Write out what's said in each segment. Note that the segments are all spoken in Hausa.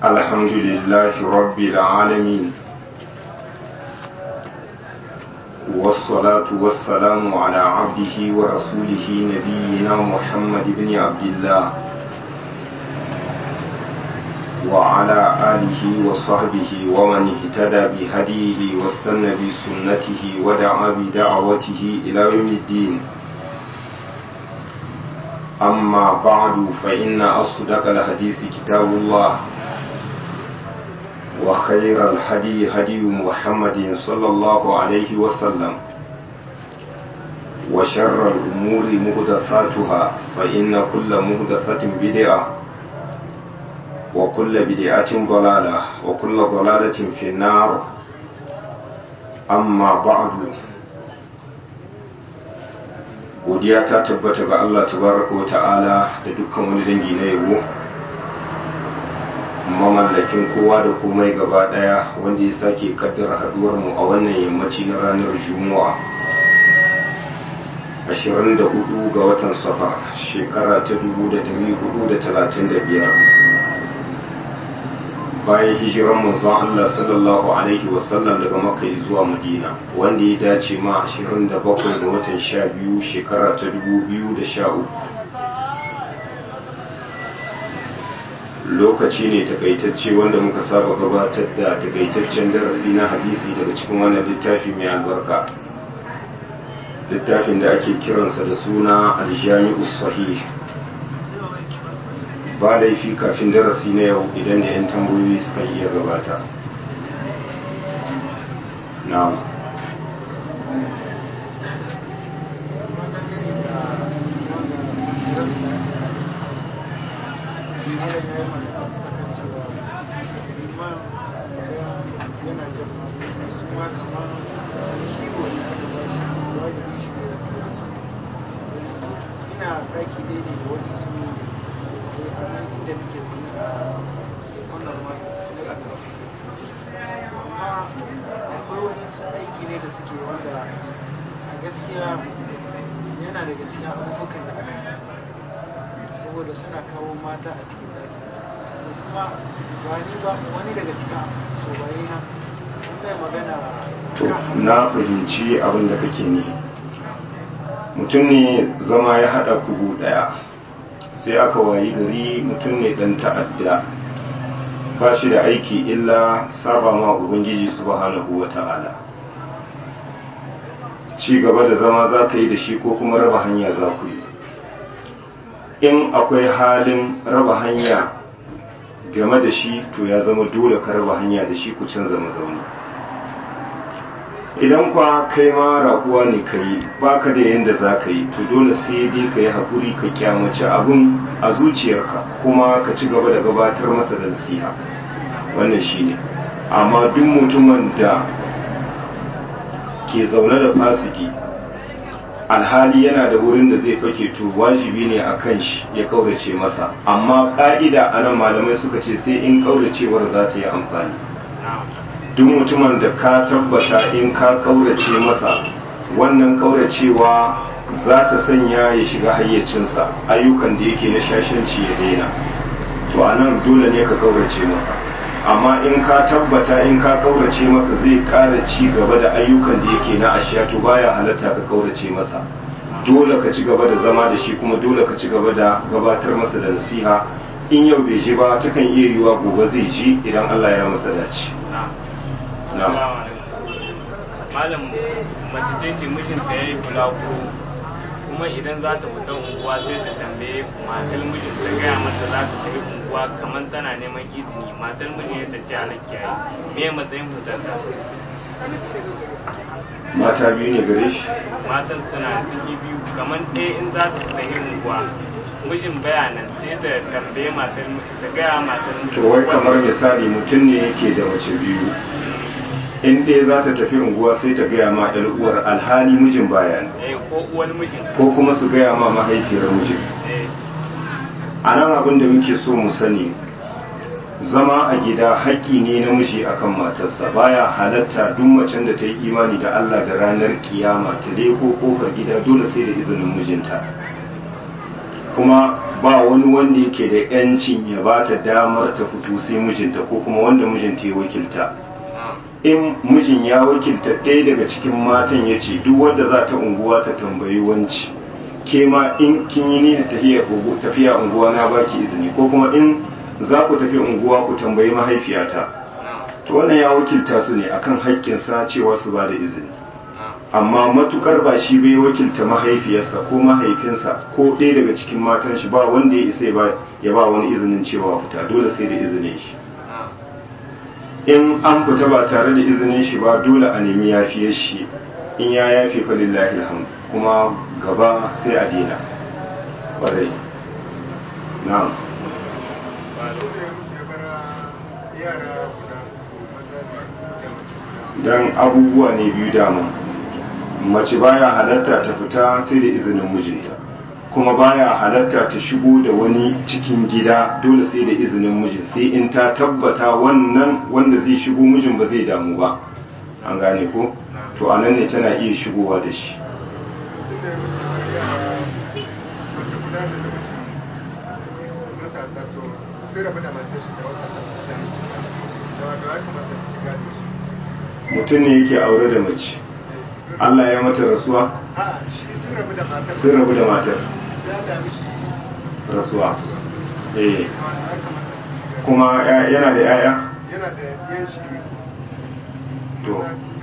الحمد لله رب العالمين والصلاة والسلام على عبده ورسوله نبينا محمد بن عبد الله وعلى آله وصحبه ومن اهتدى بهديه واستنى بسنته ودعا بدعوته إلى يوم الدين أما بعد فإن أصدق الحديث كتاب الله وخير الهدي هدي محمد صلى الله عليه وسلم وشر الأمور مهدثاتها فإن كل مهدثة بدعة وكل بدعة ضلالة وكل ضلالة في النار أما بعد godiya ta tabbata ga Allah tabaraka wa ta'ala da dukkan wani dangi na yabo mamallakin kowa da komai gaba daya wanda ya sake kaddara haduwar mu a wannan yammaci na ranar juma'a 24 ga watan safar shekara ta 1435 bayan hijiran manzon Allah sallallahu alaihi wasallam daga makka zuwa madina wanda ya dace ma 27 ga watan 12 shekara ta 2013 lokaci ne takaitacce wanda muka saba gabatar da takaitaccen darasi na hadisi daga cikin wannan littafi mai albarka littafin da ake kiransa da suna aljami'us sahih ba laifi kafin darasi na yau idan da 'yan tambayoyi suka iya gabata na ina raki ne da wani su inda nake wannan ma na amma akwai wani su aiki ne da suke wanda a gaskiya yana daga cikin abubuwan da aka saboda suna kawo mata a cikin daki to kuma ba ni ba wani daga cikin sobaye na sun bai magana to na fahimci abin da kake ne mutum ne zama ya haɗa kugu ɗaya sai aka wayi gari mutum ne dan ta'adda ba shi da aiki illa saba ma ubangiji subhanahu wa ta'ala ci gaba da zama za ka yi da shi ko kuma raba hanya za ku yi in akwai halin raba hanya game da shi to ya zama dole ka raba hanya da shi ku canza mazauni idan kwa kai ma rakuwa ne ka yi ba ka da yadda za ka yi to dole sai dai ka yi haƙuri ka kyamaci abin a zuciyarka kuma ka ci gaba da gabatar masa da nasiha wannan shi ne amma duk mutumin da ke zaune da fasiki alhali yana da wurin da zai fake to wajibi ne a kan shi ya kaurace masa amma ƙa'ida a nan malamai suka ce sai in kauracewar za ta yi amfani duk mutumin da ka tabbata in ka kaurace masa wannan kauracewa za ta sanya ya shiga hayyacinsa ayyukan da yake na shashanci ya daina to a nan dole ne ka kaurace masa amma in ka tabbata in ka kaurace masa zai ƙara ci gaba da ayyukan da yake na ashiya to baya halatta ka kaurace masa dole ka ci gaba da zama da shi kuma dole ka ci gaba da gabatar masa da nasiha in yau bai ji ba takan iya yiwa gobe zai ji idan Allah ya masa dace malam mace ce ce mijinta ya yi bulaguro kuma idan za ta fita unguwa sai ta tambaye matar mijin ta gaya mata za ta tafi unguwa kamar tana neman izini matar mijin ya ta ce ana kiyaye me matsayin fitar ta mata biyu ne gare shi matan suna sun yi biyu kamar ɗaya in za ta fita yin unguwa mijin bayanan sai ta tambaye matar ta gaya matar to wai kamar misali mutum ne yake da mace biyu in ɗaya za ta tafi unguwa sai ta gaya ma ɗan uwar alhali mijin bayan eh ko uwar mijin ko kuma su gaya ma mahaifiyar mijin eh a nan abin da muke so mu sani zama a gida haƙƙi ne na miji akan matarsa baya halatta duk macen da ta yi imani da Allah da ranar kiyama ta leko kofar gida dole sai da izinin mijinta kuma ba wani wanda yake da yancin ya ba ta damar ta fito sai mijinta ko kuma wanda mijinta ya wakilta in mijin ya wakilta ɗaya daga cikin matan ya ce duk wanda za ta unguwa ta tambayi wanci ke ma in kin yi niyyar tafiya unguwa na baki izini ko kuma in za ku tafi unguwa ku tambayi mahaifiyata to wannan ya wakilta su ne akan haƙƙinsa cewa su ba da izini amma matukar ba shi bai wakilta mahaifiyarsa ko mahaifinsa ko ɗaya daga cikin matan shi ba wanda ya isa ya ba wani izinin cewa fita dole sai da izinin shi in an fita ba tare da izinin shi ba dole a nemi yafiyar shi in ya yafe fa lillahi alhamdu kuma gaba sai a dina ƙwarai na'am dan abubuwa ne biyu dama mace baya halatta ta fita sai da izinin mijinta kuma baya halatta ta shigo da wani cikin gida dole sai da izinin mijin sai in ta tabbata wannan wanda zai shigo mijin ba zai damu ba an gane ko to anan ne tana iya shigowa da shi mutum ne yake aure da mace Allah ya mata rasuwa sun rabu da matar rasuwa eh kuma yana da yaya yana da yan shi to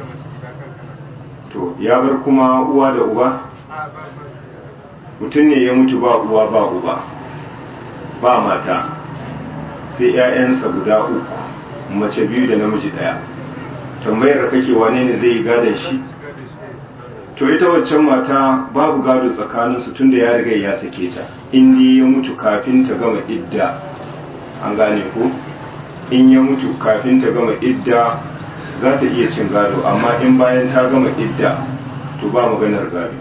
to ya bar kuma uwa da uba mutum ne ya mutu ba uwa ba uba ba mata sai 'ya'yansa guda uku mace biyu da namiji ɗaya tambayar da kake wane ne zai yi gadon shi to ita waccan mata babu gado tsakaninsu tun da ya riga ya sake ta inda ya mutu kafin ta gama idda an gane ko in ya mutu kafin ta gama idda za ta iya cin gado amma in bayan ta gama idda to ba maganar gado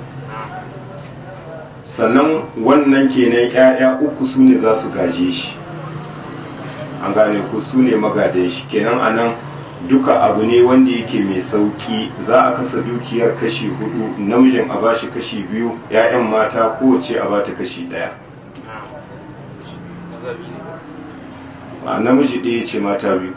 sannan wannan kenan 'ya'ya uku su ne za su gaje shi an gane ku su ne magadan shi kenan a nan duka abu ne wanda yake mai sauki za a kasa dukiyar kashi hudu namijin a bashi kashi biyu 'ya'yan mata kowace a bata kashi daya a namiji ɗaya ce mata biyu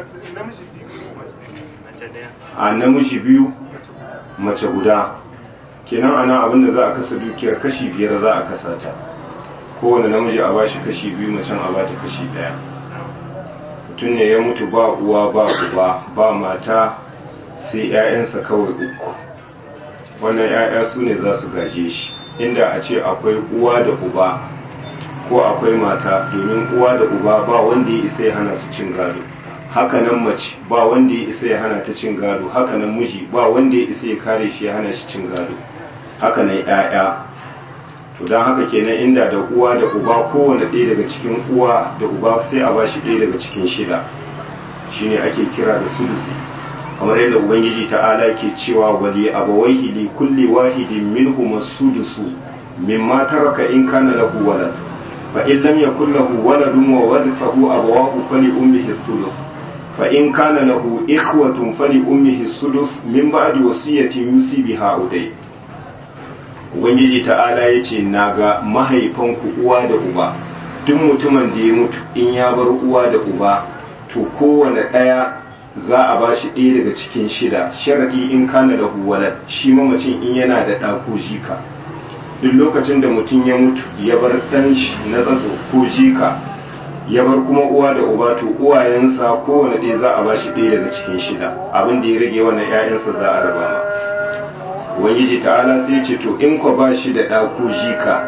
a namiji biyu mace guda kenan ana abinda za a kasa dukiyar kashi biyar za a kasa ta kowane namiji a bashi kashi biyu macen a bata kashi daya mutum ne ya mutu ba uwa ba uba ba mata sai 'ya'yansa kawai uku wannan 'ya'ya su ne za su gaje shi inda a ce akwai uwa da uba ko akwai mata domin uwa da uba ba wanda ya isa ya hana su cin gado hakanan mace ba wanda ya isa ya hana ta cin gado hakanan miji ba wanda ya isa ya kare shi ya hana shi cin gado hakanan 'ya'ya to don haka kenan inda da uwa da uba kowane ɗaya daga cikin uwa da uba sai a bashi ɗaya daga cikin shida shine ake kira da sudusi kamar yadda ubangiji ta'ala ke cewa wali abawaihi li kulli wahidin minhum as-sudusu mimma taraka in kana lahu walad fa in lam yakul lahu waladun wa warithahu abawahu fali ummihi as-sudus fa in kana lahu ikhwatun fali ummihi as-sudus min ba'di wasiyatin yusi biha udai ubangiji ta'ala ya ce na ga mahaifanku uwa da uba duk mutumin da ya mutu in ya bar uwa da uba to kowane ɗaya za a ba shi ɗaya daga cikin shida sharaɗi in kana da huwalar shi mamacin in yana da ɗa ko jika duk lokacin da mutum ya mutu ya bar ɗan shi na tsatso ko jika ya bar kuma uwa da uba to uwayensa kowane ɗaya za a ba shi ɗaya daga cikin shida abin da ya rage wannan 'ya'yansa za a raba ma ubangiji ta'ala sai ce to in ko ba shi da ɗa ko jika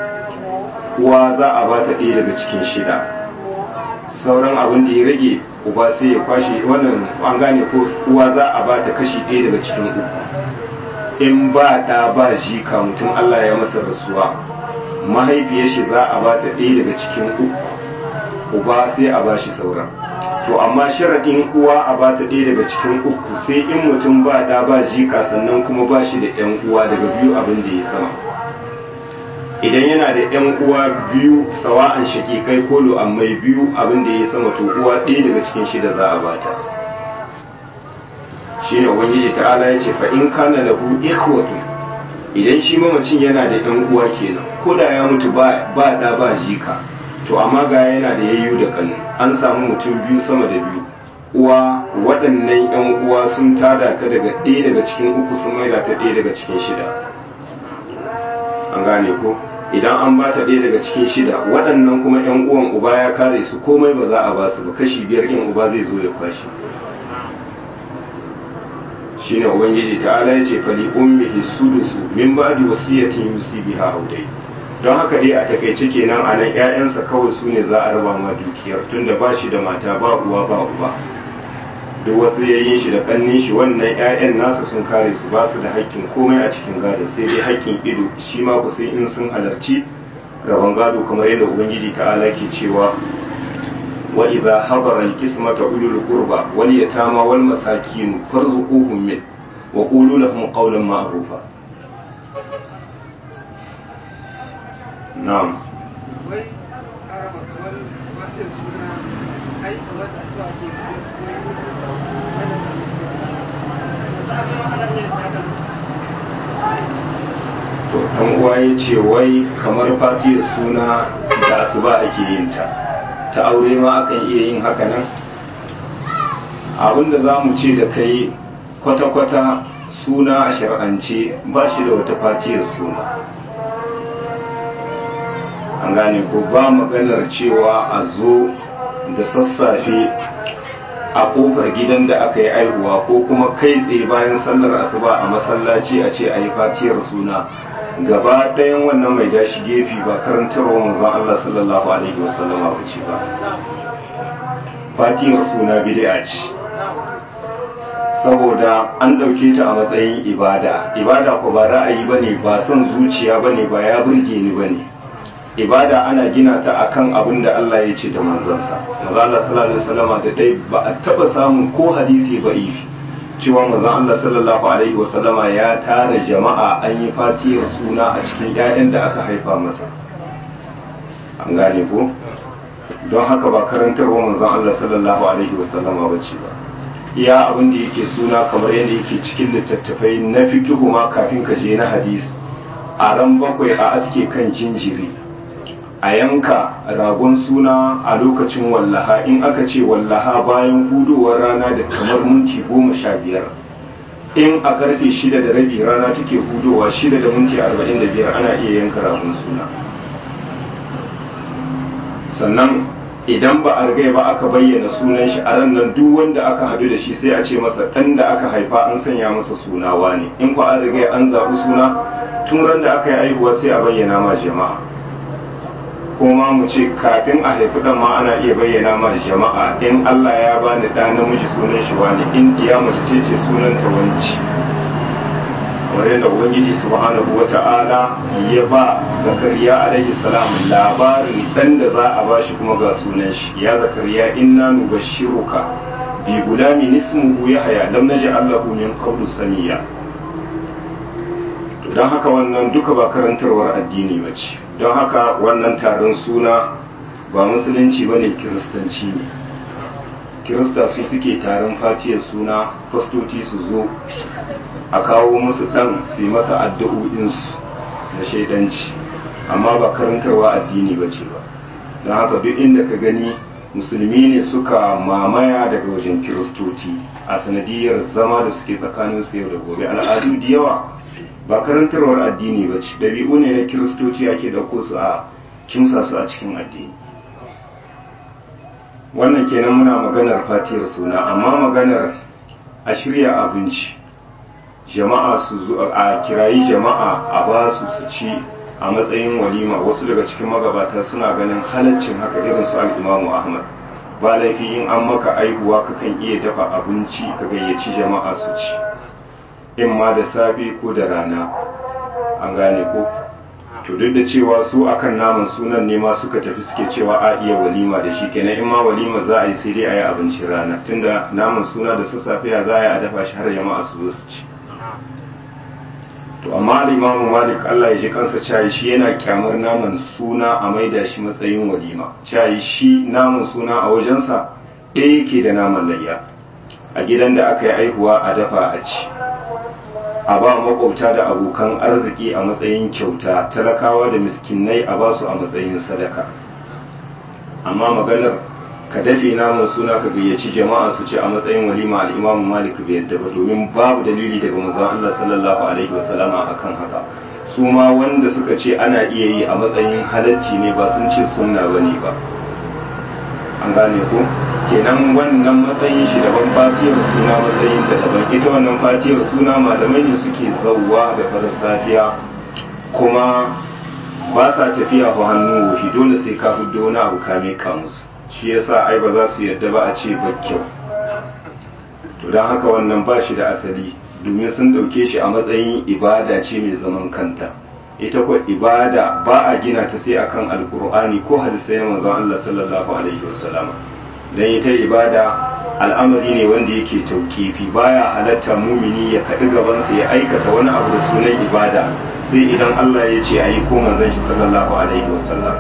uwa za a ba ta ɗaya daga cikin shida sauran abin da ya rage uba sai ya kwashe wannan an gane ko uwa za a ba ta kashi ɗaya daga cikin uku in ba ɗa ba jika mutum Allah ya masa rasuwa mahaifiyar shi za a ba ta ɗaya daga cikin uku uba sai a ba shi sauran to amma sharaɗin uwa a ba ta ɗaya daga cikin uku sai in mutum ba ɗa ba jika sannan kuma ba shi da ‘yan uwa daga biyu abin da ya sama idan yana da ‘yan uwa biyu sawa'an shakikai ko lu'ammai biyu abin da ya sama to uwa ɗaya daga cikin shida za a bata shi ne ubangiji ta'ala ya ce fa in kana lahu ikhwatu idan shi mamacin yana da yan uwa kenan ko da ya mutu ba ba da ba jika to amma ga yana da yayyu da kanu an samu mutum biyu sama da biyu uwa waɗannan yan uwa sun tada ta daga ɗaya daga cikin uku sun maida ta ɗaya daga cikin shida an gane ko idan an ba ta ɗaya daga cikin shida waɗannan kuma yan uwan uba ya kare su komai ba za a ba su ba kashi biyar yan uba zai zo ya kwashi shine ubangiji ta'ala ya ce fali ummihi sudusu min ba'di wasiyatin yusi biha audai don haka dai a takaice kenan a nan ƴaƴansa kawai su ne za a raba ma dukiyar tunda ba shi da mata ba uwa ba uba duk wasu yayin shi da kannin shi wannan ƴaƴan nasa sun kare su ba su da haƙƙin komai a cikin gado sai dai haƙƙin ido shi ma ku sai in sun halarci rabon gado kamar yadda ubangiji ta'ala ke cewa وإذا حضر القسمة أولو القربى واليتامى والمساكين فارزقوهم منه وقولوا لهم قولا معروفا نعم wai araba kamar wata suna ai kamar da su ake to dan uwa ya ce wai kamar fatiyar suna da asuba ake yin ta ta aure ma akan iya yin haka nan abinda za mu ce da kai kwata-kwata suna a shar'ance ba shi da wata fatiyar suna an gane ko ba maganar cewa a zo da sassafe a kofar gidan da aka yi aihuwa ko kuma kai tsaye bayan sallar asuba a masallaci a ce a yi fatiyar suna gaba ɗayan wannan mai dashi gefe ba karantarwa manzon Allah sallallahu alaihi wasallam ba ce ba fatiyar suna bid'a ce saboda an ɗauke ta a matsayin ibada ibada ko ba ra'ayi bane ba son zuciya bane ba ya burge ni bane ibada ana gina ta akan abin da Allah ya ce da manzansa manzo Allah sallallahu alaihi wasallam da dai ba a taba samun ko hadisi ba ifi cewa manzon Allah sallallahu alaihi wasallama ya tara jama'a an yi fatiyar suna a cikin ƴaƴan da aka haifa masa an gane ko don haka ba karantarwa manzon Allah sallallahu alaihi wasallama ba ce ba iya abin da yake suna kamar yadda yake cikin littattafai na fikihu ma kafin ka je na hadisi a ran bakwai a aske kan jinjiri a yanka ragon suna a lokacin wallaha in aka ce wallaha bayan hudowar rana da kamar minti goma sha biyar in a karfe shida da rabi rana take hudowa shida da minti arba'in da biyar ana iya yanka ragon suna sannan idan ba a rigai ba aka bayyana sunan shi a ran nan duk wanda aka hadu da shi sai a ce masa ɗan da aka haifa an sanya masa sunawa ne in ku an rigai an zaɓi suna tun ran da aka yi aihuwa sai a bayyana ma jama'a kuma mu ce kafin a haifi dan ma ana iya bayyana ma jama'a in Allah ya bani da namiji sunan shi wani in diya mace ce ce sunan ta wanci kamar yadda ubangiji subhanahu wata'ala ya ba zakariya alaihi salam labarin dan da za a bashi kuma ga sunan shi ya zakariya inna nubashshiruka bi gulamin ismuhu yahya lam naj'al lahu min qablu samiya to don haka wannan duka ba karantarwar addini ba ce don haka wannan taron suna ba musulunci ba ne kiristanci ne kirista su suke taron fatiyar suna fastoci su zo a kawo musu dan su yi masa addu'o'insu na shaidanci amma ba karantarwa addini ba ce ba don haka duk inda ka gani musulmi ne suka mamaya daga wajen kiristoci a sanadiyar zama da suke tsakanin su yau da gobe al'adu da yawa ba karantarwar addini ba ce ɗabi'u ne na kiristoci ake ɗauko su a kimsa su a cikin addini wannan kenan muna maganar fatiyar suna amma maganar a shirya abinci jama'a su zo a kirayi jama'a a ba su su ci a matsayin walima wasu daga cikin magabata suna ganin halaccin haka irin su al'imamu ahmad ba laifi in an maka aihuwa kakan iya dafa abinci ka gayyaci jama'a su ci in ma da safe ko da rana an gane ko to duk da cewa su akan naman sunan ne ma suka tafi suke cewa a iya walima da shi kenan in ma walima za a yi sai dai a yi abincin rana tunda naman suna da sassafe ya za a yi a dafa shi har jama'a su zo su ci to amma limamu malik Allah ya ji kansa cayi shi yana kyamar naman suna a maida shi matsayin walima cayi shi naman suna a wajensa ɗaya yake da naman layya a gidan da aka yi aihuwa a dafa a ci a ba makwabta da abokan arziki a matsayin kyauta talakawa da miskinai a basu a matsayin sadaka amma maganar ka dafe namun suna ka gayyaci jama'a su ce a matsayin walima al'imamu malik bai yadda ba domin babu dalili daga manzon Allah sallallahu alaihi wasallama akan haka su ma wanda suka ce ana iya yi a matsayin halacci ne ba sun ce sunna bane ba an gane ko kenan wannan matsayin shi daban fatiyar suna matsayin ta daban ita wannan fatiyar suna malamai ne suke zauwa da farar safiya kuma ba sa tafiya ko hannu wofi dole sai ka hudo wani abu ka mika musu shi yasa ai ba za su yarda ba a ce ba kyau to don haka wannan ba shi da asali domin sun ɗauke shi a matsayin ibada ce mai zaman kanta ita kuwa ibada ba a gina ta sai akan alkur'ani ko hadisai na manzon Allah sallallahu alaihi wasallam dan ita ibada al'amari ne wanda yake taukifi baya halatta mumini ya kaɗi gabansa ya aikata wani abu da sunan ibada sai idan Allah ya ce ayi ko manzon shi sallallahu alaihi wasallam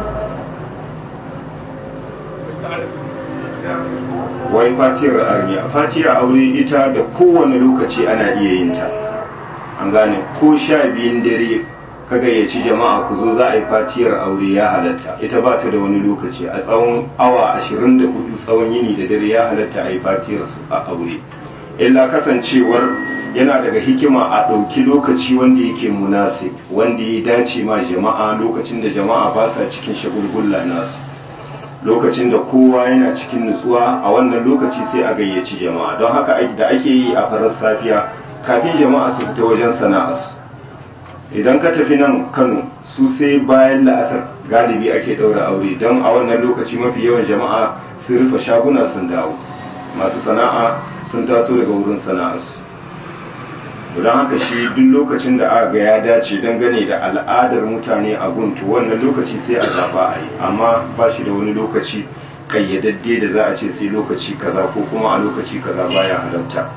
wai fatiyar armiya fatiyar aure ita da kowane lokaci ana iya yin ta an gane ko sha biyun dare ka gayyaci jama'a ku zo za a yi fatiyar aure ya halatta ita ba ta da wani lokaci a tsawon awa ashirin da hudu tsawon yini da dare ya halatta a yi fatiyar su a aure illa kasancewar yana daga hikima a ɗauki lokaci wanda yake munasib wanda ya dace ma jama'a lokacin da jama'a ba sa cikin shagulgulla nasu lokacin da kowa yana cikin nutsuwa a wannan lokaci sai a gayyaci jama'a don haka da ake yi a farar safiya kafin jama'a su fita wajen sana'arsu idan ka tafi nan kano su sai bayan la'asar galibi ake ɗaura aure don a wannan lokaci mafi yawan jama'a sun rufe shaguna sun dawo masu sana'a sun taso daga wurin sana'arsu don haka shi duk lokacin da aka ga ya dace dangane da al'adar mutane a guntu wannan lokaci sai a zaba a yi amma ba shi da wani lokaci kayyadadde da za a ce sai lokaci kaza ko kuma a lokaci kaza baya halatta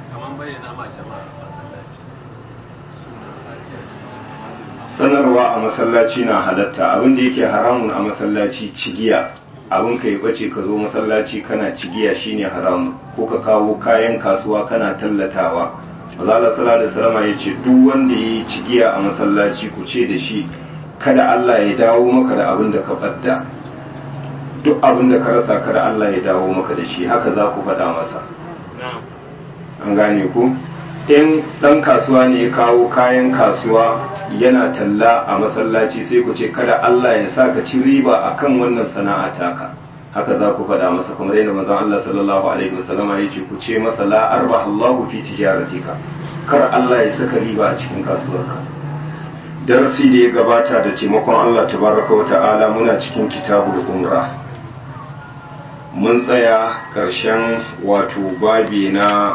sanarwa a masallaci na halatta abin da yake haramun a masallaci cigiya abin ka yi bace ka zo masallaci kana cigiya shine haramun ko ka kawo kayan kasuwa kana tallatawa mazala sallallahu alaihi wasallam ya ce duk wanda ya yi cigiya a masallaci ku ce da shi kada Allah ya dawo maka da abin da ka fadda duk abin da ka rasa kada Allah ya dawo maka da shi haka za ku faɗa masa an gane ku in ɗan kasuwa ne ya kawo kayan kasuwa yana talla a masallaci sai ku ce kada Allah ya sa ka ci riba akan wannan sana'a taka haka za ku faɗa masa kamar yadda manzon Allah sallallahu alaihi wasallama ya ce ku ce masa la arba Allahu fi tijaratika kar Allah ya saka riba a cikin kasuwarka darasi da ya gabata da taimakon Allah tabaraka wa ta'ala muna cikin kitabul umra mun tsaya ƙarshen wato babi na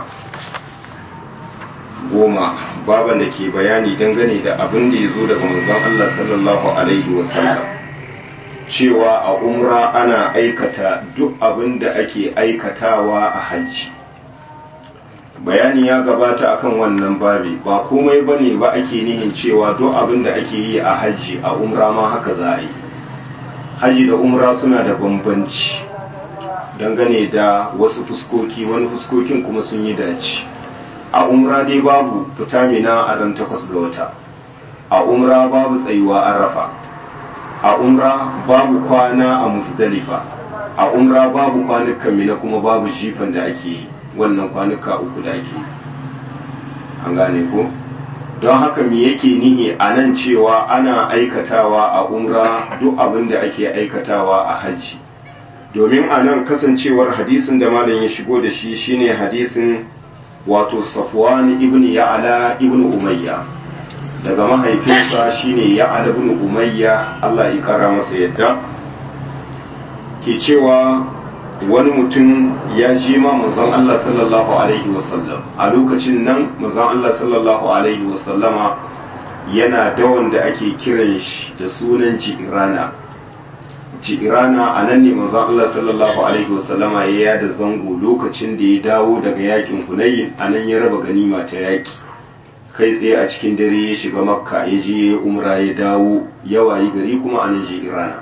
goma baban da ke bayani dangane da abin da ya zo daga manzon Allah sallallahu alaihi wasallam cewa a umra ana aikata duk abin da ake aikatawa a hajji bayani ya gabata akan wannan babi ba komai bane ba ake nihin cewa duk abin da ake yi a hajji a umra ma haka za a yi hajji da umra suna da bambanci dangane da wasu fuskoki wani fuskokin kuma sun yi dace a umra dai babu fita mina a ran takwas ga wata a umra babu tsayuwa arafa a umra babu kwana a musdalifa a umra babu kwanukan mina kuma babu jifan da ake yi wannan kwanuka uku da ake yi an gane ko don haka me yake nihi a nan cewa ana aikatawa a umra duk abin da ake aikatawa a hajji domin a nan kasancewar hadisin da malam ya shigo da shi shine hadisin wato safwan ibn ya'ala ibn umayya daga mahaifinsa shine ya'ala ibn umayya Allah ya kara masa yadda ke cewa wani mutum ya ji ma manzon Allah sallallahu alaihi wasallam a lokacin nan manzon Allah sallallahu alaihi wasallama yana da wanda ake kiran shi da sunan jirana jirana a nan ne manzon Allah sallallahu alaihi wasallama ya yada zango lokacin da ya dawo daga yakin hunayin a nan ya raba ganima ta yaki kai tsaye a cikin dare ya shiga makka ya je umra ya dawo ya wayi gari kuma a nan jirana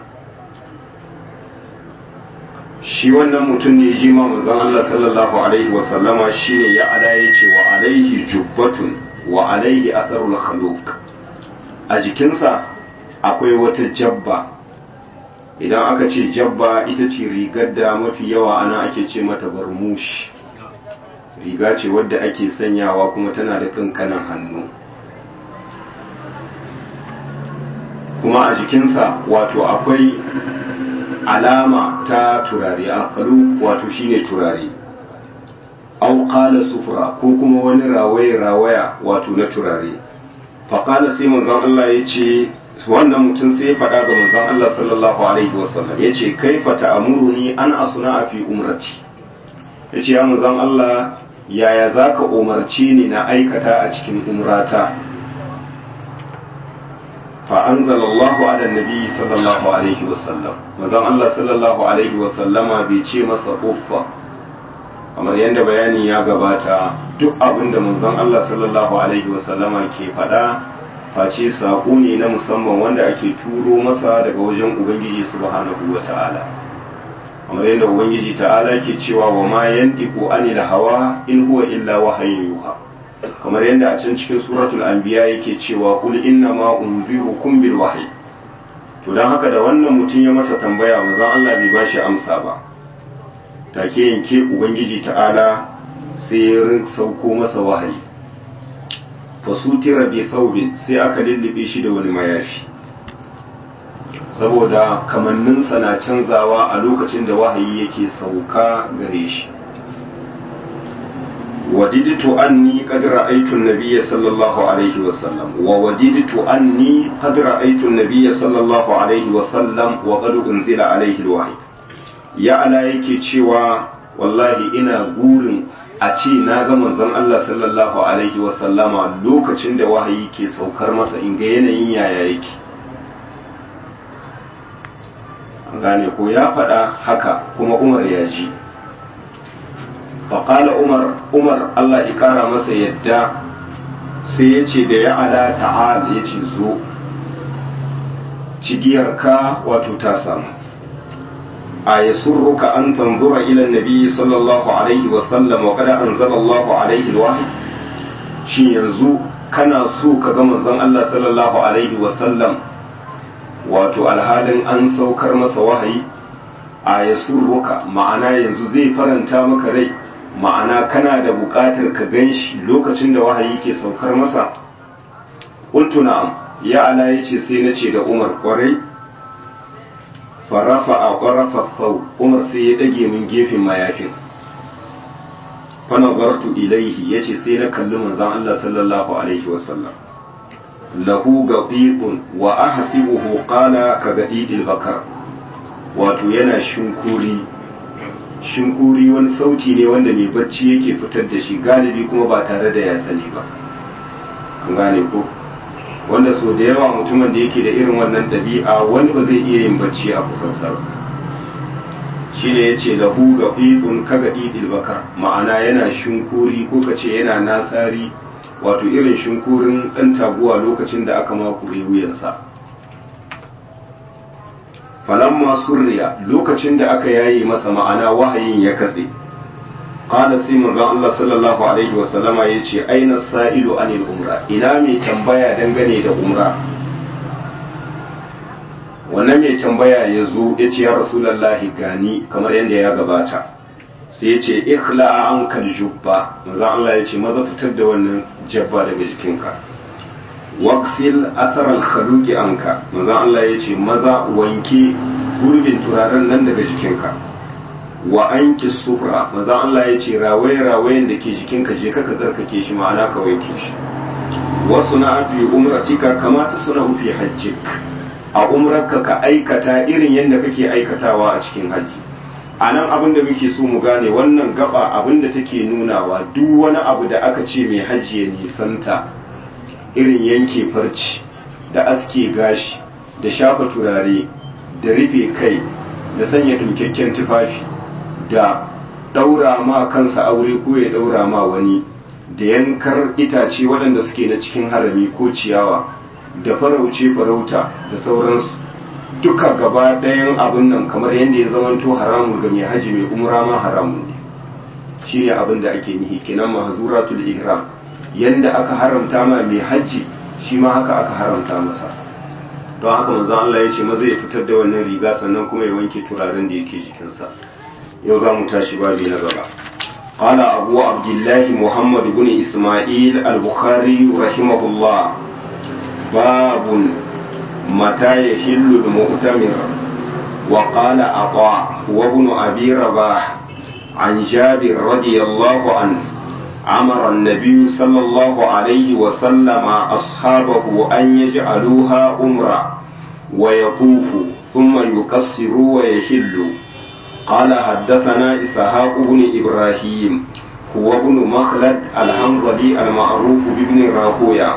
shi wannan mutum ne ji ma manzon Allah sallallahu alaihi wasallama shine ya ala ya ce wa alaihi jubbatun wa alaihi atharul khaluq a jikinsa akwai wata jabba idan aka ce jabba ita ce rigar da mafi yawa ana ake ce mata barmush riga ce wadda ake sanyawa kuma tana da kankanan hannu kuma a jikinsa wato akwai alama ta turare alkalu wato shine turare au qala sufura ko kuma wani rawaye rawaya wato na turare faƙala sai manzon Allah ya ce wannan mutum sai ya faɗa ga manzon Allah sallallahu alaihi wasallam ya ce kaifa ta'amuruni an asuna fi umrati ya ce ya manzon Allah yaya za ka umarci ni na aikata a cikin umrata فأنزل الله على النبي صلى الله عليه وسلم مازن الله صلى الله عليه وسلم bai ce masa uffa kamar yadda bayani ya gabata duk abin da manzon Allah sallallahu alaihi wasallama ke faɗa face saƙo ne na musamman wanda ake turo masa daga wajen ubangiji subhanahu wa ta'ala kamar yadda ubangiji ta'ala ke cewa wa ma yantiqu anil hawa in huwa illa wahayin yuha kamar yadda a can cikin suratul anbiya yake cewa qul inna ma unzirukum bil wahyi to dan haka da wannan mutum ya masa tambaya manzon Allah bai bashi amsa ba take yanke ubangiji ta'ala sai ya sauko masa wahayi fasutira bi thawbin sai aka lullube shi da wani mayafi saboda kamanninsa na canzawa a lokacin da wahayi yake sauka gare shi وددت أني قد رأيت النبي صلى الله عليه وسلم ووددت أني قد رأيت النبي صلى الله عليه وسلم وقد أنزل عليه الوحي يا على yake cewa wallahi ina gurin a ce na ga manzon Allah sallallahu alaihi wasallama lokacin da wahayi ke saukar masa in ga yanayin yaya yake gane ko ya faɗa haka kuma Umar ya ji faƙala umar umar allah ikara masa yadda sai ya ce da ya ala ta'al ya ce zo cigiyarka wato ta samu a ya surruka an tanzura ilan nabi sallallahu alaihi wasallam wa kada an zala allahu alaihi alwahi shi yanzu kana so ka ga manzon allah sallallahu alaihi wasallam wato alhalin an saukar masa wahayi a ya surruka ma'ana yanzu zai faranta maka rai ma'ana kana da buƙatar ka gan shi lokacin da wahayi ke saukar masa ƙultu na'am ya ala ya ce sai na ce da umar ƙwarai farafa a ƙwarafa sau umar sai ya ɗage min gefen mayafin fanazartu ilaihi ya ce sai na kalli manzan Allah sallallahu alaihi wasallam lahu gaɗiɗun wa ahasibuhu qala ka gaɗiɗil bakar wato yana shinkuri shinkuri wani sauti ne wanda mai bacci yake fitar da shi galibi kuma ba tare da ya sani ba an gane ko wanda so da yawa mutumin da yake da irin wannan ɗabi'a wani ba zai iya yin bacci a kusansa ba shi ne ya ce lahu ga ɗiɗun ka ga ɗiɗil bakar ma'ana yana shinkuri ko ka ce yana nasari wato irin shinkurin ɗan taguwa lokacin da aka makure wuyansa falamma surriya lokacin da aka yaye masa ma'ana wahayin ya katse qala sai manzon Allah sallallahu alaihi wa sallama yace aina sa'ilu anil umra ina mai tambaya dangane da umra wannan mai tambaya ya zo ya ce ya rasulullahi gani kamar yadda ya gabata sai ya ce ikhla'a ankal jubba manzon Allah ya ce maza fitar da wannan jabba daga jikinka waksil asarar khaluki anka manzon Allah ya ce maza wanke gurbin turaren nan daga jikinka wa anki sufra manzon Allah ya ce rawaye rawayen da ke jikinka je ka tsarkake shi ma'ana ka wanke shi wasu na fi umratika kamata suna fi hajjik a umrarka ka aikata irin yadda kake aikatawa a cikin haji a nan abin da muke so mu gane wannan gaba abin da take nunawa duk wani abu da aka ce mai hajji ya nisanta irin yanke farci da aske gashi da shafa turare da rufe kai da sanya dumkakken tufafi da ɗaura ma kansa aure ko ya ɗaura ma wani da yankar itace waɗanda suke na cikin harami ko ciyawa da farauce farauta da sauransu duka gaba ɗayan abin nan kamar yadda ya zamanto haramun ga mai haji mai umra ma haramun ne shi ne abin da ake nihi kenan mahzuratul ihram yanda aka haramta ma mai hajji shi ma haka aka haramta masa don haka manzo Allah ya ce maza ya fitar da wannan riga sannan kuma ya wanke turaren da yake jikinsa yau za mu tashi babi na gaba قال أبو عبد الله محمد بن إسماعيل البخاري رحمه الله باب متى يحل المؤتمر وقال عطاء وابن أبي رباح عن جابر رضي الله عنه أمر النبي صلى الله عليه وسلم أصحابه أن يجعلوها أمرا ويطوفوا ثم يقصروا ويحلوا قال حدثنا إسحاق بن إبراهيم هو ابن مخلد الحنظلي المعروف بابن راهويا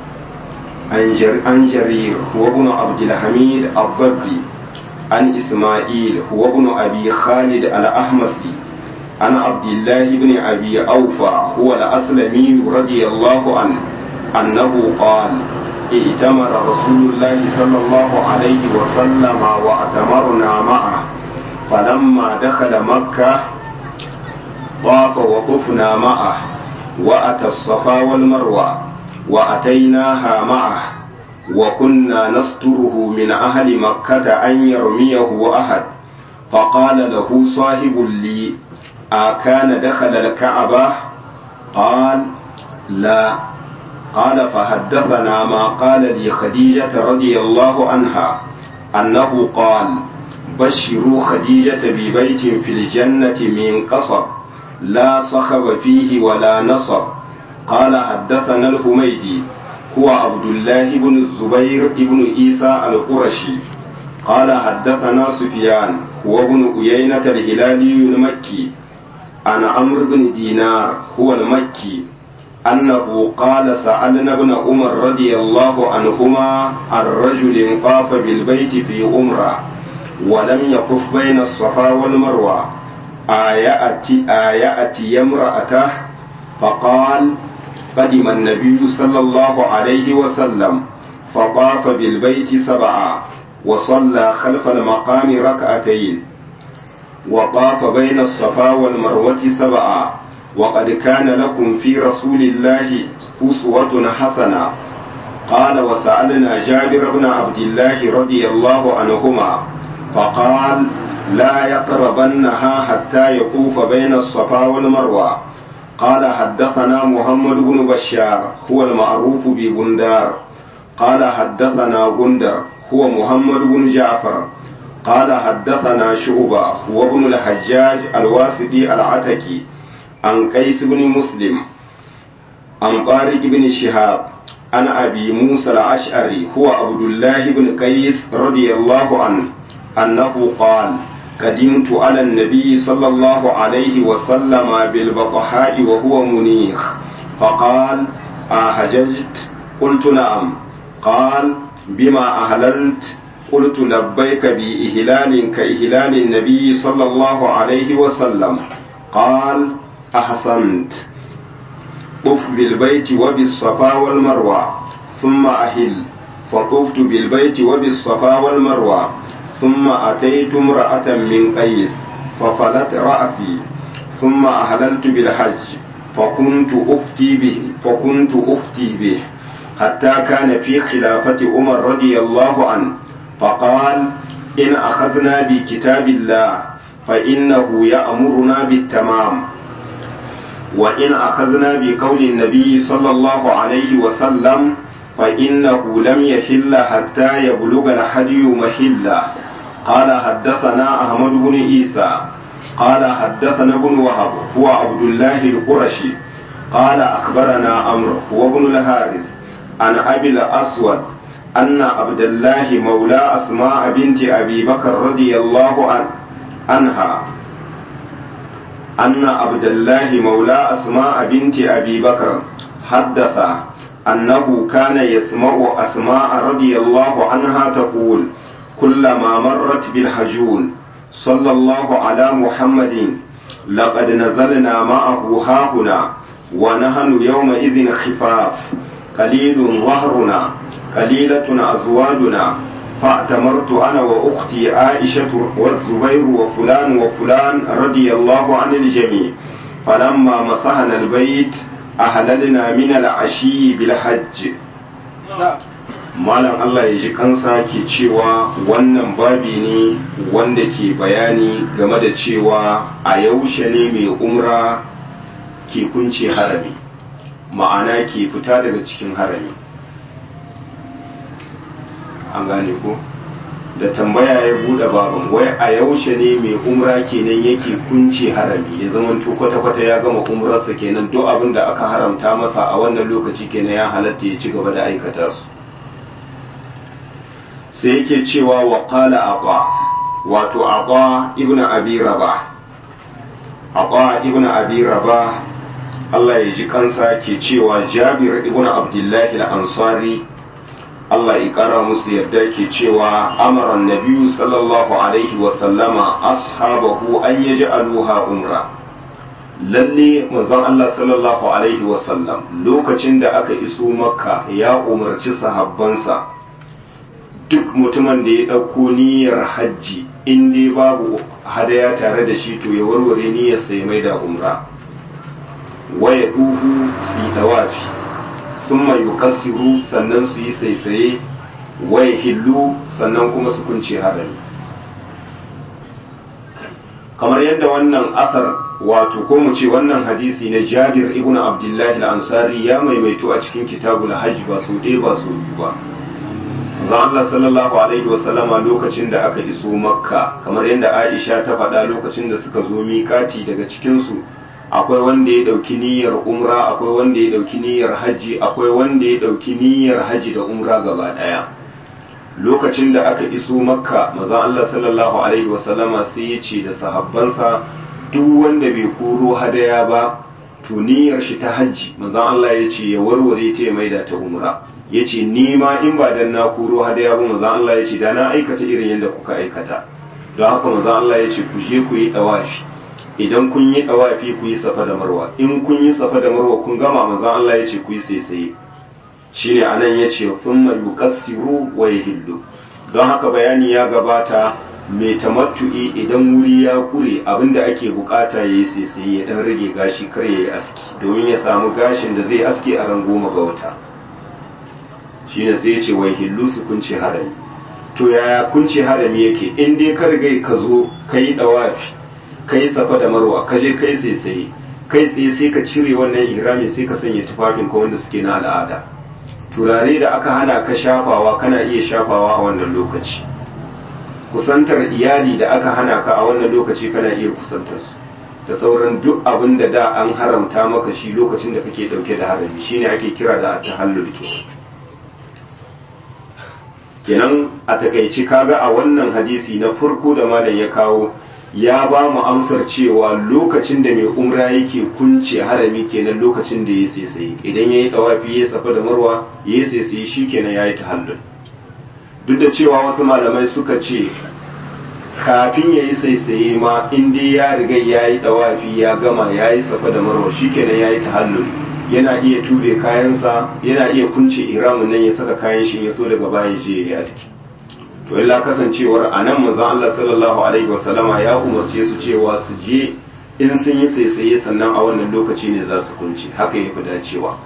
عن جرير هو ابن عبد الحميد الضبي عن إسماعيل هو ابن أبي خالد الأحمسي عن عبد الله بن أبي أوفى هو الأسلمي رضي الله عنه أنه قال ائتمر رسول الله صلى الله عليه وسلم وأتمرنا معه فلما دخل مكة طاف وطفنا معه وأتى الصفا والمروة وأتيناها معه وكنا نستره من أهل مكة أن يرميه أحد فقال له صاحب لي أكان دخل الكعبة قال لا قال فحدثنا ما قال لي خديجة رضي الله عنها أنه قال بشروا خديجة ببيت في الجنة من قصب لا صخب فيه ولا نصب قال حدثنا الحميدي هو عبد الله بن الزبير بن عيسى القرشي قال حدثنا سفيان هو ابن أيينة الهلالي المكي عن عمرو بن دينار هو المكي أنه قال سألنا ابن عمر رضي الله عنهما عن رجل طاف بالبيت في عمره ولم يطف بين الصفا والمروة آيأتي آيأتي امرأته فقال قدم النبي صلى الله عليه وسلم فطاف بالبيت سبعا وصلى خلف المقام ركعتين وطاف بين الصفا والمروة سبعا وقد كان لكم في رسول الله أسوة حسنة قال وسألنا جابر بن عبد الله رضي الله عنهما فقال لا يقربنها حتى يطوف بين الصفا والمروة قال حدثنا محمد بن بشار هو المعروف ببندار قال حدثنا غندر هو محمد بن جعفر قال حدثنا شعبة هو ابن الحجاج الواسطي العتكي عن قيس بن مسلم عن طارق بن شهاب عن أبي موسى الأشعري هو عبد الله بن قيس رضي الله عنه أنه قال قدمت على النبي صلى الله عليه وسلم بالبطحاء وهو منيخ فقال أهججت قلت نعم قال بما أهللت قلت لبيك بإهلال كإهلال النبي صلى الله عليه وسلم قال أحسنت طف بالبيت وبالصفا والمروة ثم أهل فطفت بالبيت وبالصفا والمروة ثم أتيت امرأة من قيس ففلت رأسي ثم أهللت بالحج فكنت أفتي به فكنت أفتي به حتى كان في خلافة عمر رضي الله عنه فقال إن أخذنا بكتاب الله فإنه يأمرنا بالتمام وإن أخذنا بقول النبي صلى الله عليه وسلم فإنه لم يحل حتى يبلغ الحدي محله قال حدثنا أحمد بن عيسى قال حدثنا ابن وهب هو عبد الله القرشي قال أخبرنا عمرو هو ابن الحارث عن أبي الأسود أن عبد الله مولى أسماء بنت أبي بكر رضي الله عنه عنها أن عبد الله مولى أسماء بنت أبي بكر حدث أنه كان يسمع أسماء رضي الله عنها تقول كلما مرت بالحجون صلى الله على محمد لقد نزلنا معه هاهنا ونحن يومئذ خفاف قليل ظهرنا قليلة أزواجنا فاعتمرت أنا وأختي عائشة والزبير وفلان وفلان رضي الله عن الجميع فلما مسحنا البيت أهللنا من العشي بالحج malam Allah ya ji kansa ke cewa wannan babi ne wanda ke bayani game da cewa a yaushe ne mai umra ke kunce harami ma'ana ke fita daga cikin harami an gane ko da tambaya ya bude baban wai a yaushe ne mai umra kenan yake kunce harami ya zama kwata-kwata ya gama umrarsa kenan duk abin da aka haramta masa a wannan lokaci kenan ya halatta ya ci gaba da aikata su sai yake cewa wa qala aqa wato aqa ibnu abi rabah aqa ibnu abi rabah Allah ya ji kansa ke cewa Jabir ibnu Abdullah al-Ansari Allah ya kara musu yarda ke cewa amara nabiyyu sallallahu alaihi wa sallama ashabahu an yaj'aluha umra lalle manzon Allah sallallahu alaihi wa sallam lokacin da aka iso makka ya umarci sahabbansa duk mutumin da ya ɗauko niyyar hajji in dai babu hadaya tare da shi to ya warware niyyar sai mai da umra waya duhu su yi dawafi sun mai yukassiru sannan su yi saisaye waya hillu sannan kuma su kunce harami kamar yadda wannan asar wato ko mu ce wannan hadisi na jabir ibn abdullahi al-ansari ya maimaito a cikin kitabul hajj ba su ɗaya ba su biyu ba zan Allah sallallahu alaihi wasallama lokacin da aka iso makka kamar yadda aisha ta faɗa lokacin da suka zo miƙati daga cikinsu akwai wanda ya ɗauki niyyar umra akwai wanda ya ɗauki niyyar hajji akwai wanda ya ɗauki niyyar hajji da umra gaba ɗaya lokacin da aka iso makka mazan Allah sallallahu alaihi wasallama sai ya ce da sahabbansa duk wanda bai koro hadaya ba to niyyar shi ta hajji mazan Allah ya ce ya warware ta ya maida ta umra ya ce ni ma in ba dan na koro hadaya ba mazan Allah ya ce da na aikata irin yadda kuka aikata don haka mazan Allah ya ce ku je ku yi dawafi idan kun yi dawafi ku yi safa da marwa in kun yi safa da marwa kun gama mazan Allah ya ce ku yi saisaye shine anan ya ce thumma yuqassiru wa yahillu don haka bayani ya gabata mai tamattu'i idan wuri ya kure abinda ake bukata yayi saisaye ya dan rage gashi kar yayi aski domin ya samu gashin da zai aske a ran goma ga wata shine sai ya ce wai hillu su kunce harami to yaya kunce harami yake in dai ka riga ka zo ka yi dawafi ka yi safa da marwa ka je kai sai sai kai tsaye sai ka cire wannan ihrami sai ka sanya tufafin ka wanda suke na al'ada turare da aka hana ka shafawa kana iya shafawa a wannan lokaci kusantar iyali da aka hana ka a wannan lokaci kana iya kusantar su da sauran duk abin da da an haramta maka shi lokacin da kake dauke da harami shine ake kira da tahallul kenan kenan a takaici kaga a wannan hadisi na farko da malam ya kawo ya ba mu amsar cewa lokacin da mai umra yake kunce harami kenan lokacin da ya saisaye idan ya yi dawafi ya safa da marwa ya saisaye shi kenan ya yi tahallul duk da cewa wasu malamai suka ce kafin ya yi saisaye ma in dai ya riga ya yi dawafi ya gama ya yi safa da marwa shi kenan ya yi tahallul yana iya tube kayansa yana iya kunce iramin nan ya saka kayan shi ya so daga baya je ya aski to illa kasancewar a nan manzon Allah sallallahu alaihi wasallama ya umarce su cewa su je in sun yi saisaye sannan a wannan lokaci ne za su kunce haka ya fi dacewa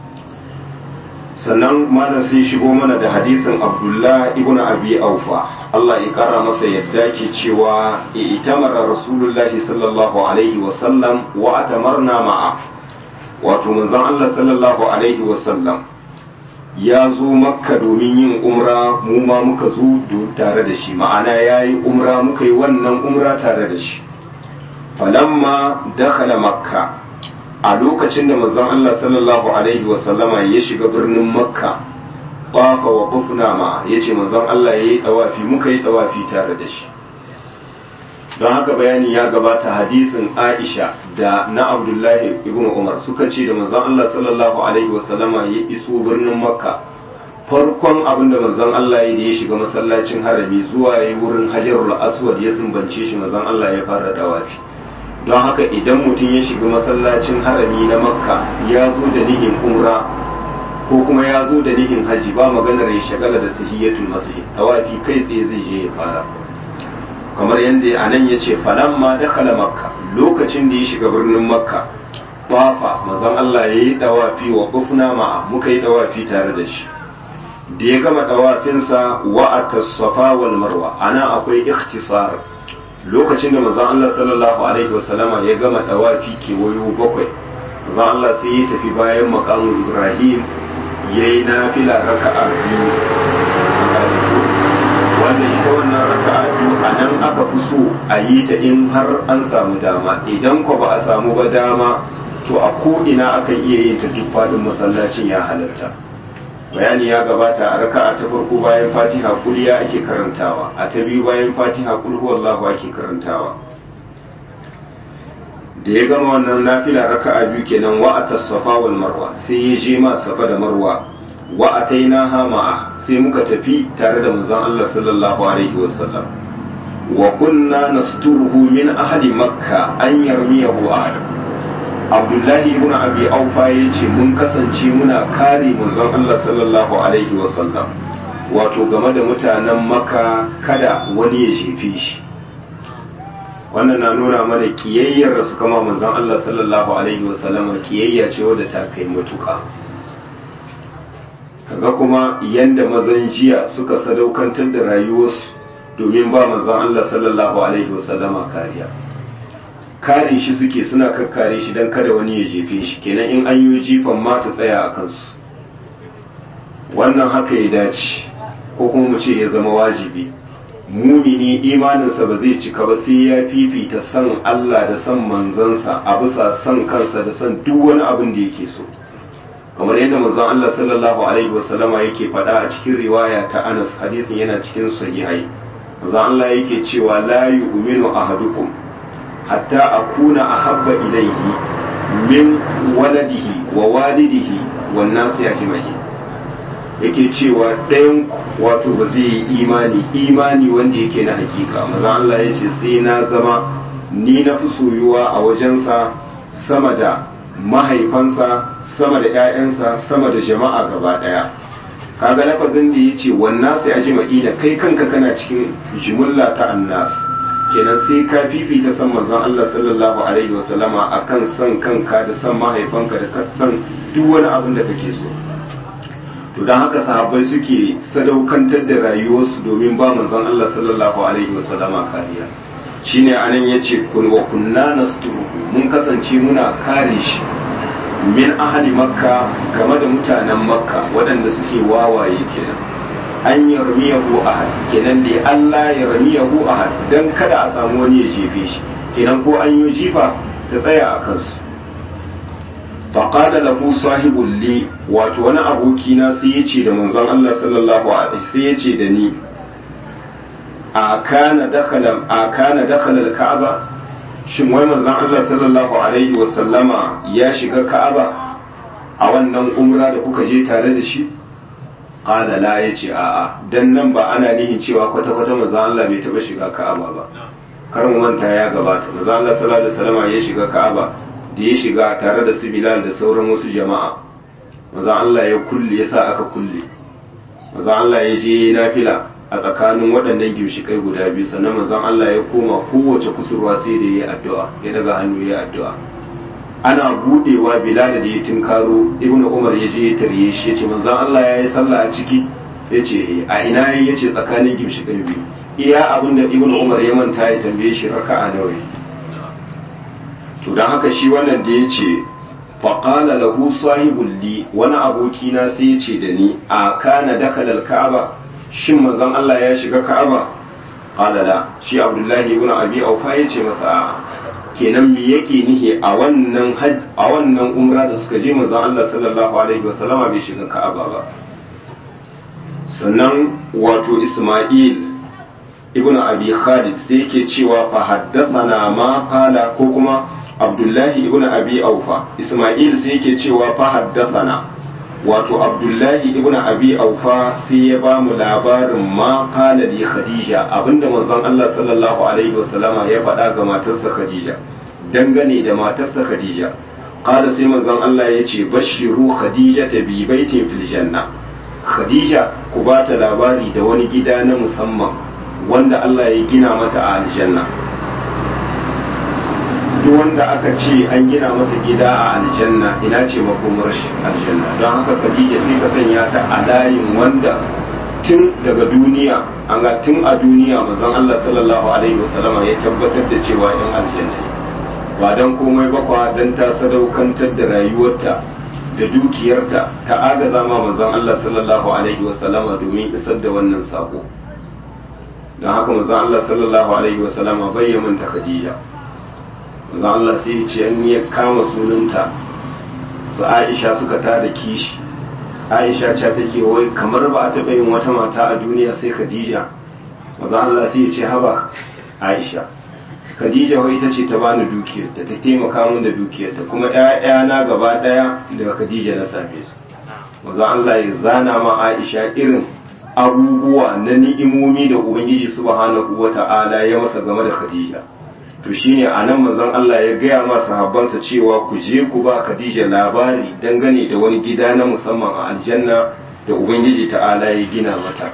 sannan malam sai shigo mana da hadisin Abdullah ibn Abi Aufa Allah ya kara masa yadda ke cewa itamara Rasulullahi sallallahu alaihi wasallam wa atamarna ma'a wato manzon Allah sallallahu alaihi wasallam ya zo makka domin yin umra mu ma muka zo tare da shi ma'ana ya yi umra muka yi wannan umra tare da shi falamma dakhala makka a lokacin da manzon Allah sallallahu alaihi wasallama ya shiga birnin makka qafa wa qufna ma yace manzon Allah yayi dawafi muka yi dawafi tare da shi don haka bayani ya gabata hadisin Aisha da na Abdullahi ibn Umar suka ce da manzon Allah sallallahu alaihi wasallama ya iso birnin Makka farkon abin da manzon Allah ya ya shiga masallacin harami zuwa yayi wurin Hajarul Aswad ya sumbance shi manzon Allah ya fara dawafi don haka idan mutum ya shiga masallacin harami na Makka ya zo da nihin umra ko kuma ya zo da nihin haji ba maganar ya shagala da tahiyatul masjid dawafi kai tsaye zai je ya fara kamar yadda a nan ya ce falamma dakhala makka lokacin da ya shiga birnin makka tafa manzon Allah yayi dawafi wa qufna ma'a muka yi dawafi tare da shi da ya gama dawafinsa wa atas-safa wal marwa ana akwai ikhtisar lokacin da manzon Allah sallallahu alaihi wasallama ya gama dawafi kewayo bakwai manzon Allah sai ya tafi bayan maqamu Ibrahim yayi nafila raka'a biyu wanda ita wannan raka'a biyu a nan aka fi so a yi ta in har an samu dama idan ko ba a samu ba dama to a ko ina aka iya yin ta duk faɗin masallacin ya halatta bayani ya gabata a raka'a ta farko bayan fatiha kuliya ake karantawa a ta biyu bayan fatiha kul huwallahu ake karantawa da ya gama wannan nafila raka'a biyu kenan wa atas-safa wal marwa sai ya je ma safa da marwa wa atainaha ma'a sai muka tafi tare da manzon Allah sallallahu alaihi wasallam wa kunna nasturuhu min ahli makka an yarmiyahu ahad abdullahi ibn abi aufa yace mun kasance muna kare manzon Allah sallallahu alaihi wasallam wato game da mutanen makka kada wani ya shefe shi wannan na nuna mana kiyayyar da suka ma manzon Allah sallallahu alaihi wasallam kiyayya ce wadda ta kai matuƙa kaga kuma yanda mazan jiya suka sadaukantar da rayuwarsu domin ba manzon Allah sallallahu alaihi wasallama kariya kare shi suke suna kakkare shi don kada wani ya jefe shi kenan in an yi jifan ma ta tsaya a kansu wannan haka ya dace ko kuma mu ce ya zama wajibi mumini imaninsa ba zai cika ba sai ya fifita san Allah da san manzansa a bisa san kansa da san duk wani abin da yake so kamar yadda manzon Allah sallallahu alaihi wasallama yake faɗa a cikin riwaya ta Anas hadisin yana cikin sahihai manzon Allah yake cewa la yu'minu ahadukum hatta akuna ahabba ilayhi min waladihi wa walidihi wan nasi ajma'in yake cewa ɗayan wato ba zai yi imani imani wanda yake na hakika manzon Allah ya ce sai na zama ni na fi soyuwa a wajensa sama da mahaifansa sama da 'ya'yansa sama da jama'a gaba daya kaga lafazin da yace wannan sai aji ma'ina kai kanka kana cikin jumulla ta annas kenan sai ka fifita san manzon Allah sallallahu alaihi wasallama akan san kanka da san mahaifanka da san duk wani abin da kake so to dan haka sahabbai suke sadaukantar da rayuwarsu domin ba manzon Allah sallallahu alaihi wasallama kariya shine anan yace kun wa kunna nasturu mun kasance muna kare shi min ahli makka game da mutanen makka waɗanda suke wawaye kenan an yarmiyahu ahad kenan da Allah ya ramiyahu ahad dan kada a samu wani ya jefe shi kenan ko an yi jifa ta tsaya a kansu faqala lahu sahibul li wato wani aboki na sai ya ce da manzon Allah sallallahu alaihi sai ya ce da ni a kana dakhala a kana dakhala al-ka'aba shin wai manzon Allah sallallahu alaihi wa sallama ya shiga ka'aba a wannan umra da kuka je tare da shi qala la yace a'a dan nan ba ana nihin cewa kwata kwata manzon Allah bai taba shiga ka'aba ba kar mu manta ya gabata manzon Allah sallallahu alaihi wa sallama ya shiga ka'aba da ya shiga tare da su Bilal da sauran wasu jama'a manzon Allah ya kulle yasa aka kulle manzon Allah ya je nafila a tsakanin waɗannan gimshikai guda biyu sannan manzon Allah ya koma kowace kusurwa sai da ya yi addu'a ya daga hannu ya addu'a ana budewa bilal da ya tinkaro ibn umar ya je ya tarye shi ya ce manzon Allah ya yi sallah a ciki ya ce a ina ya ce tsakanin gimshikai biyu iya abin da ibn umar ya manta ya tambaye shi raka'a nawa to don haka shi wannan da ya ce faƙala lahu sahibul li wani abokina sai ya ce da ni a kana dakala ka'aba shin manzon Allah ya shiga Ka'aba qala la shi Abdullahi ibn Abi Aufa yace masa kenan me yake nihi a wannan hajj a wannan umra da suka je manzon Allah sallallahu alaihi wasallama bai shiga Ka'aba ba sannan wato Isma'il ibn Abi Khalid sai yake cewa fa haddathana ma qala ko kuma Abdullahi ibn Abi Aufa Isma'il sai yake cewa fa haddathana wato abdullahi ibn abi aufa sai ya ba mu labarin ma qala li khadija abinda manzon Allah sallallahu alaihi wasallama ya faɗa ga matarsa khadija dangane da matarsa khadija qala sai manzon Allah ya ce bashiru khadija ta bi baitin fil janna khadija ku ba ta labari da wani gida na musamman wanda Allah ya gina mata a aljanna duk wanda aka ce an gina masa gida a aljanna ina ce makomar shi aljanna don haka khadija sai ka sanya ta a layin wanda tun daga duniya an ga tun a duniya manzon Allah sallallahu alaihi wasallama ya tabbatar da cewa yan aljanna ne ba dan komai ba kwa dan ta sadaukantar da rayuwarta da dukiyarta ta agaza ma manzon Allah sallallahu alaihi wasallama domin isar da wannan sako don haka manzon Allah sallallahu alaihi wasallama bai ya manta Khadija manzon Allah sai ya ce an ya kama sunanta su Aisha suka tada kishi Aisha ce take wai kamar ba a taɓa yin wata mata a duniya sai Khadija manzon Allah sai ya ce haba Aisha Khadija wai ita ce ta bani dukiyarta ta taimaka min da dukiyarta kuma ƴaƴana gaba ɗaya daga Khadija na same su manzo Allah ya zana ma Aisha irin abubuwa na ni'imomi da Ubangiji subhanahu wata'ala ya masa game da Khadija to shine anan manzon Allah ya gaya ma sahabbansa cewa ku je ku ba Khadija labari dangane da wani gida na musamman a aljanna da Ubangiji ta'ala ya gina mata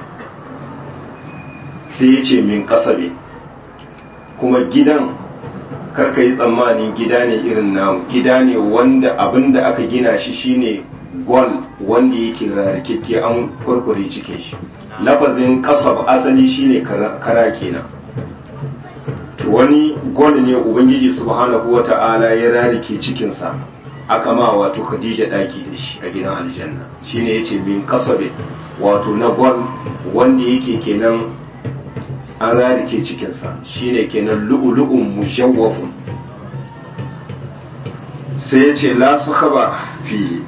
sai ya ce min kasabe kuma gidan karka yi tsammanin gida ne irin namu gida ne wanda abin da aka gina shi shine gol wanda yake rarrakekke an kurkure cikin shi lafazin kasab asali shine kara kenan to wani gol ne ubangiji subhanahu wata'ala ya rarrake cikinsa aka ma wato khadija daki da shi a gidan aljanna shine yace min kasabe wato na gol wanda yake kenan an rarike cikinsa shine kenan lu'ulu'un mujawwafun sai ya ce la sakaba fihi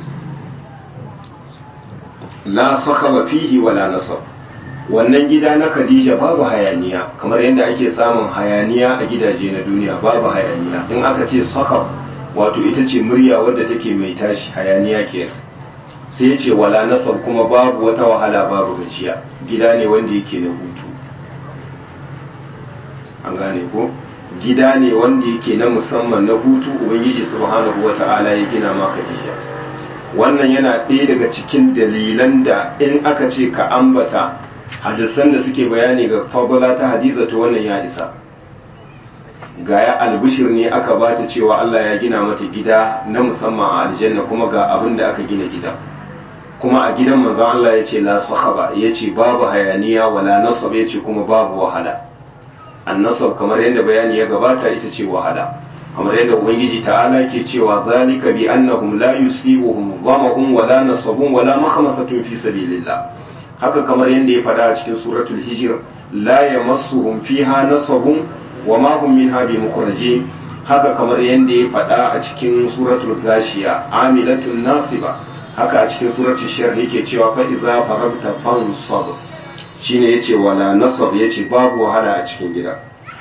la sakaba fihi wala nasab wannan gida na Khadija babu hayaniya kamar yadda ake samun hayaniya a gidaje na duniya babu hayaniya in aka ce sakab wato ita ce murya wadda take mai tashi hayaniya kenan sai ya ce wala nasab kuma babu wata wahala babu gajiya gida ne wanda yake na hutu an gane ko gida ne wanda yake na musamman na hutu ubangiji subhanahu wata'ala ya gina maka jiya wannan yana ɗaya daga cikin dalilan da in aka ce ka ambata hadisan da suke bayani ga fabula ta hadiza to wannan ya isa ga ya albishir ne aka bata cewa Allah ya gina mata gida na musamman a aljanna kuma ga abin da aka gina gida kuma a gidan manzon Allah ya ce la sahaba ya ce babu hayaniya wala nasab ya ce kuma babu wahala annasab kamar yadda bayani ya gabata ita ce wahala kamar yadda ubangiji ta'ala ke cewa zalika bi annahum la yusibuhum dhamahum wala nasabun wala makhmasatun fi sabilillah haka kamar yadda ya faɗa a cikin suratul hijr la yamassuhum fiha nasabun wa ma hum minha bimukhrajin haka kamar yadda ya faɗa a cikin suratul gashiya amilatun nasiba haka a cikin suratul shar yake cewa fa idza faragta fansab shine yace wala nasab yace babu wahala a cikin gida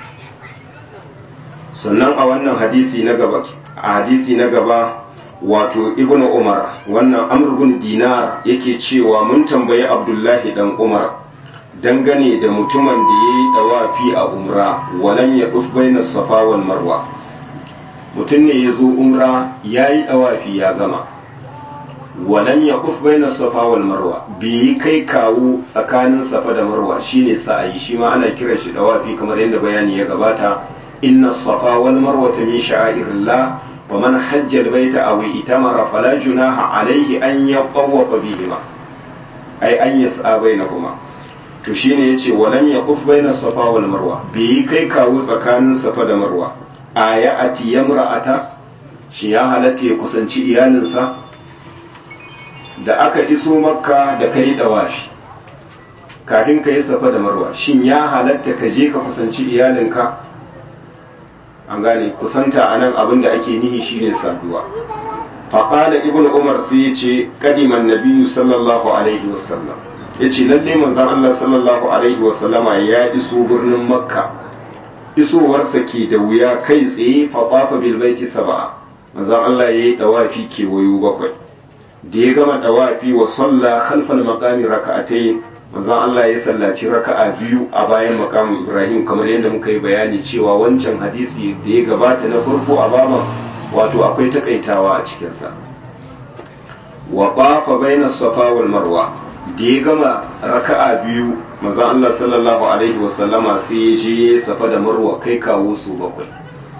sannan a wannan hadisi na gaba a hadisi na gaba wato ibnu umar wannan amr ibn dinar yake cewa mun tambayi abdullahi dan umar dangane da mutumin da yayi dawafi a umra walam ya duf baina safa wal marwa mutum ne ya zo umra yayi dawafi ya gama walam ya kuf baina safa wal marwa bi kai kawo tsakanin safa da marwa shine sa'ayi shi ma ana kiran shi dawafi kamar yadda bayani ya gabata inna safa wal marwa min sha'airillah wa man hajja al baita aw itamara fala junaha alayhi an yatawafa bihima ai an yas'a bainahuma to shine yace walam ya kuf baina safa wal marwa bi kai kawo tsakanin safa da marwa aya ati yamra'ata shi ya halatta ya kusanci iyalinsa da aka iso makka da ka yi dawashi kafin ka yi safa da marwa shin ya halatta ka je ka kusanci iyalinka an gane kusanta a nan abin da ake nihi shine saduwa faƙala ibn umar sai ya ce ƙadiman nabiyu sallallahu alaihi wasallam ya ce lalle manzan allah sallallahu alaihi wasallama ya iso birnin makka isowarsa ke da wuya kai tsaye faɗafa bilbaiti saba'a manzan allah ya yi ɗawafi kewayo bakwai da ya gama dawafi wa salla khalfal maqami raka'atayn manzon Allah ya sallaci raka'a biyu a bayan maqamin Ibrahim kamar yadda muka yi bayani cewa wancan hadisi da ya gabata na farko a baban wato akwai takaitawa a cikin sa wa qafa baina safa wal marwa da ya gama raka'a biyu manzon Allah sallallahu alaihi wa sallama sai ya je safa da marwa kai kawo su bakwai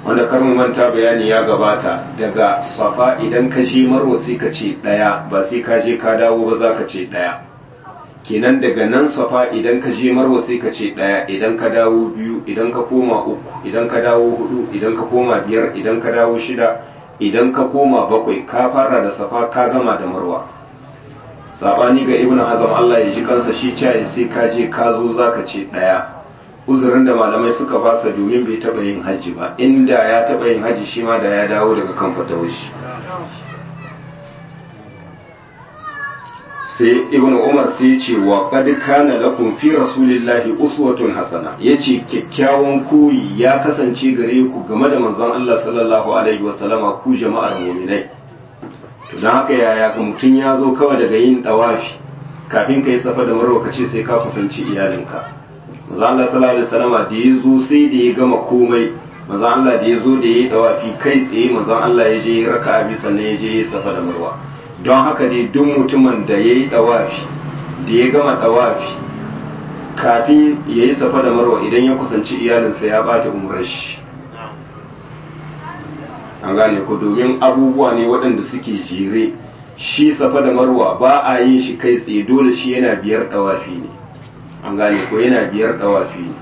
wanda kar mu manta bayani ya gabata daga safa idan ka je marwa sai ka ce ɗaya ba sai ka je ka dawo ba za ka ce ɗaya kenan daga nan safa idan ka je marwa sai ka ce ɗaya idan ka dawo biyu idan ka koma uku idan ka dawo hudu idan ka koma biyar idan ka dawo shida idan ka koma bakwai ka fara da safa ka gama da marwa sabani ga ibn hazam Allah ya ji kansa shi cewa sai ka je ka zo zaka ce ɗaya uzurin da malamai suka basa domin bai taɓa yin hajji ba inda ya taɓa yin hajji shi ma da ya dawo daga kan fatawashi sai ibn umar sai ce wa qad kana lakum fi rasulillahi uswatun hasana yace kyakkyawan koyi ya kasance gare ku game da manzon Allah sallallahu alaihi wasallama ku jama'ar mu'minai to dan haka yaya ka mutun ya zo kawai daga yin dawafi kafin kai safa da marwa kace sai ka kusanci iyalinka manzon Allah sallallahu alaihi wasallama da ya zo sai da ya gama komai manzon Allah da ya zo da ya yi dawafi kai tsaye manzon Allah ya je raka'a bi sannan ya je ya safa da marwa don haka dai duk mutumin da ya yi ɗawafi da ya gama ɗawafi kafin ya yi safa da marwa idan ya kusanci iyalinsa ya bata umarar shi an gane ko domin abubuwa ne waɗanda suke jere shi safa da marwa ba a yin shi kai tsaye dole shi yana biyar ɗawafi ne an gane ko yana biyar ɗawafi ne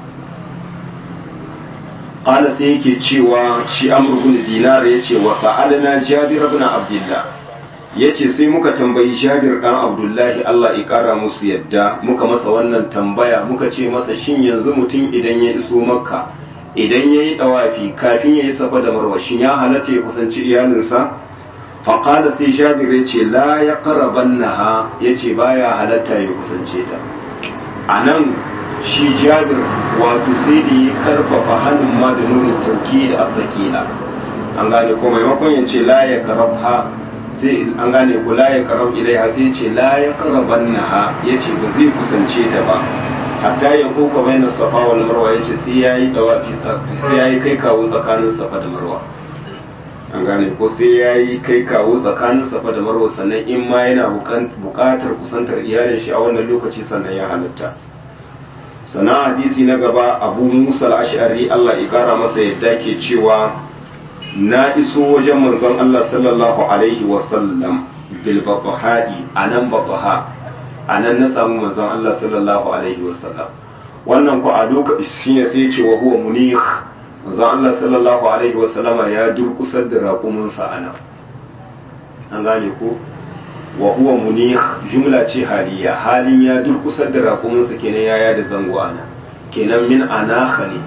ƙala sai yake cewa shi amur bin dinar ya ce wa sa'alna jabir ibn abdullah ya ce sai muka tambayi jabir ɗan abdullahi Allah ya ƙara musu yadda muka masa wannan tambaya muka ce masa shin yanzu mutum idan ya iso makka idan ya yi ɗawafi kafin ya yi safa da marwa shin ya halatta ya kusanci iyalinsa faƙada sai jabir ya ce la ya ƙaraban naha ya ce baya halatta ya kusance ta a nan shi jabir wato sai da ya karfafa hannun ma da nuna tauki da azzakila an gane ko maimakon ya ce la ya karabha sai an gane ku la ya karab ilaiha sai ce la ya karaban naha ya ce ba zai kusance ta ba hatta ya kofa bai na safa wal marwa ya ce sai ya yi dawafi sai ya yi kai kawo tsakanin safa da marwa an gane ko sai ya yi kai kawo tsakanin safa da marwa sannan in ma yana buƙatar kusantar iyalin shi a wannan lokaci sannan ya halatta sannan hadisi na gaba abu musa al-ash'ari Allah ya kara masa yadda ke cewa na iso wajen manzon Allah sallallahu alaihi wasallam bil babaha'i a nan babaha a nan na samu manzon Allah sallallahu alaihi wasallam wannan ku a lokaci shine sai ce wa huwa munih manzon Allah sallallahu alaihi wasallama ya durkusar da raƙuminsa a nan an gane ko wa huwa munih jumla ce haliya halin ya durkusar da raƙuminsa kenan yaya da zango a nan kenan min anakha ne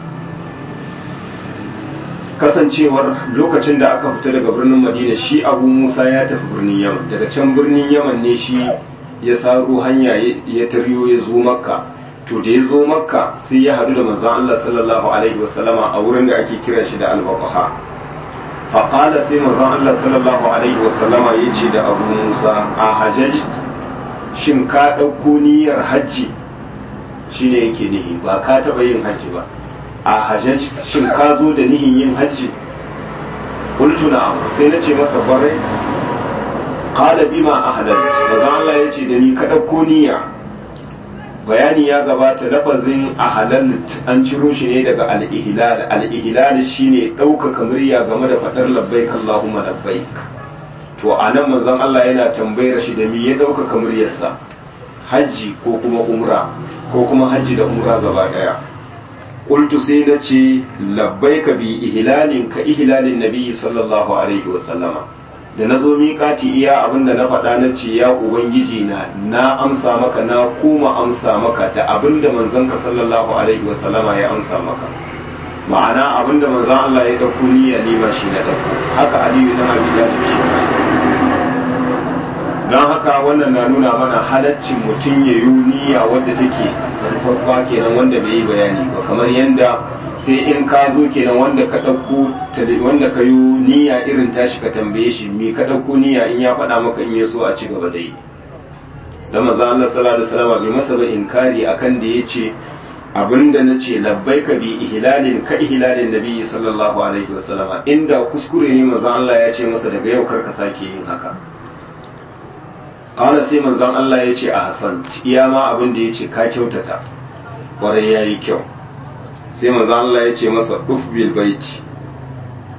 kasancewar lokacin da aka fita daga birnin madina shi abu musa ya tafi birnin yaman daga can birnin yaman ne shi ya saro hanya ya taryo ya zo makka to da ya zo makka sai ya hadu da manzon Allah sallallahu alaihi wasallama a wurin da ake kira shi da al-baqaha fa qala sai manzon Allah sallallahu alaihi wasallama yace da abu musa a hajjaj shin ka dauko niyyar hajji shine yake nihi ba ka taba yin hajji ba a hajjaj shin ka zo da nihin yin hajji qultu na'am sai na ce masa barai qala bima ahlalt maza Allah ya ce da ni ka dauko niyya bayani ya gabata lafazin ahlalt an ciro shi ne daga al-ihlal al-ihlal shine ɗaukaka murya game da fadar labbaik Allahumma labbaik to anan manzon Allah yana tambayar shi da me ya ɗaukaka muryarsa hajji ko kuma umra ko kuma hajji da umra gaba daya qultu sai na ce labbaika bi ihlalin ka ihlalin nabi sallallahu alaihi wa sallama da na zo miƙati iya abin da na faɗa na ce ya ubangiji na na amsa maka na kuma amsa maka da abin da manzon ka sallallahu alaihi wa sallama ya amsa maka ma'ana abin da manzon Allah ya dauko niyya ne ma shi na dauko haka aliyu dan abi talib shi don haka wannan na nuna mana halaccin mutum ya yi niyya wadda take rufaffa kenan wanda bai yi bayani ba kamar yadda sai in ka zo kenan wanda ka ɗauko wanda ka yi niyya irin tashi ka tambaye shi me ka ɗauko niyya in ya faɗa maka in ya so a ci gaba da yi da maza Allah sallallahu alaihi wasallam bai masa ba inkari akan da yace abinda na ce labbaika bi ihlalin ka ihlalin nabi sallallahu alaihi wasallam inda kuskure ne maza Allah ya ce masa daga yau kar ka sake yin haka ƙala sai manzon Allah ya ce a Hassan iya ma abin da ya ce ka kyautata ƙwarai ya yi kyau sai manzon Allah ya ce masa uf bil baiti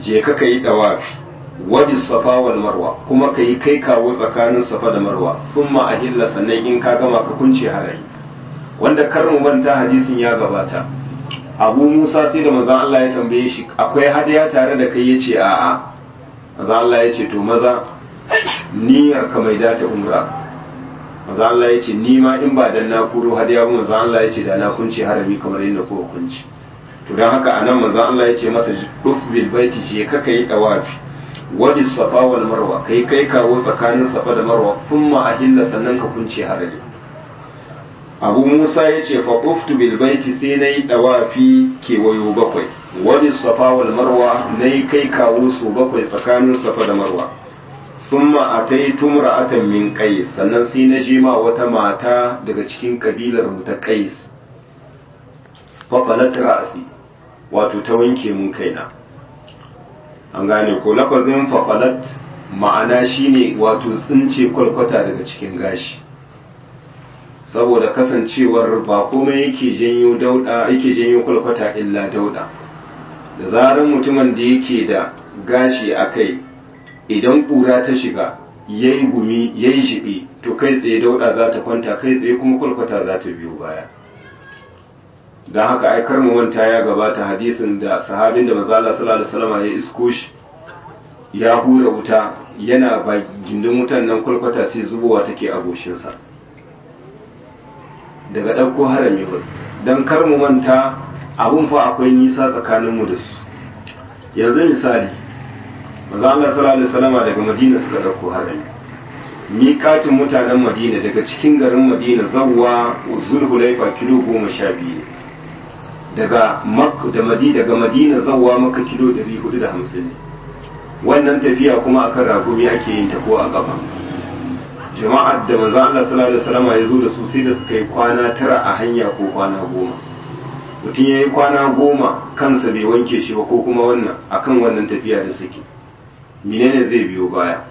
je ka kai dawafi wadi safa wal marwa kuma ka yi kai kawo tsakanin safa da marwa thumma ahilla sannan in ka gama ka kunce harari wanda karin manta hadisin ya gabata abu musa sai da manzon Allah ya tambaye shi akwai hadaya tare da kai yace a'a manzon Allah ya ce to maza niyyar ka mai data umra manzon Allah ya ce ni ma in ba dan na kuro hadaya ba manzon Allah ya ce da na kunce harami kamar yadda ko kunci to dan haka anan manzon Allah ya ce masa duf bil baiti je ka kai dawafi wadi safa wal marwa kai kai kawo tsakanin safa da marwa thumma ahilla sannan ka kunce harami abu musa ya ce faƙuftu bil baiti sai na yi ɗawafi kewayo bakwai wani safa wal marwa na yi kai kawo su bakwai tsakanin safa da marwa thumma atai tumra'atan min qais sannan sai na je ma wata mata daga cikin kabilar mu ta qais fa falat ra'si wato ta wanke mun kaina an gane ko lafazin fa falat ma'ana shine wato tsince kwalkwata daga cikin gashi saboda kasancewar ba komai yake janyo dauda yake janyo kwalkwata illa dauda da zarar mutumin da yake da gashi a kai idan ƙura ta shiga yayi gumi yayi shiɓi to kai tsaye dauda za ta kwanta kai tsaye kuma kwalkwata za ta biyo baya don haka aikar mu manta ya gabata hadisin da sahabin da manzo Allah sallallahu alaihi wasallam ya isko shi ya hura wuta yana ba gindin wutan nan kwalkwata sai zubowa take a goshinsa daga ɗauko harami ba don kar mu manta abun fa akwai nisa tsakaninmu da su yanzu misali maza Allah sallallahu alaihi wasallama daga Madina suka ɗauko harami miƙatin mutanen Madina daga cikin garin Madina zawwa Zulhulaifa kilo goma sha biyu daga da Madina daga Madina zawwa maka kilo ɗari hudu da hamsin ne wannan tafiya kuma akan ragumi ake yin ta ko a ƙafa jama'ar da manzo Allah sallallahu alaihi wasallam ya zo da su sai da suka yi kwana tara a hanya ko kwana goma mutum ya yi kwana goma kansa bai wanke shi ba ko kuma wannan akan wannan tafiya da suke menene zai biyo baya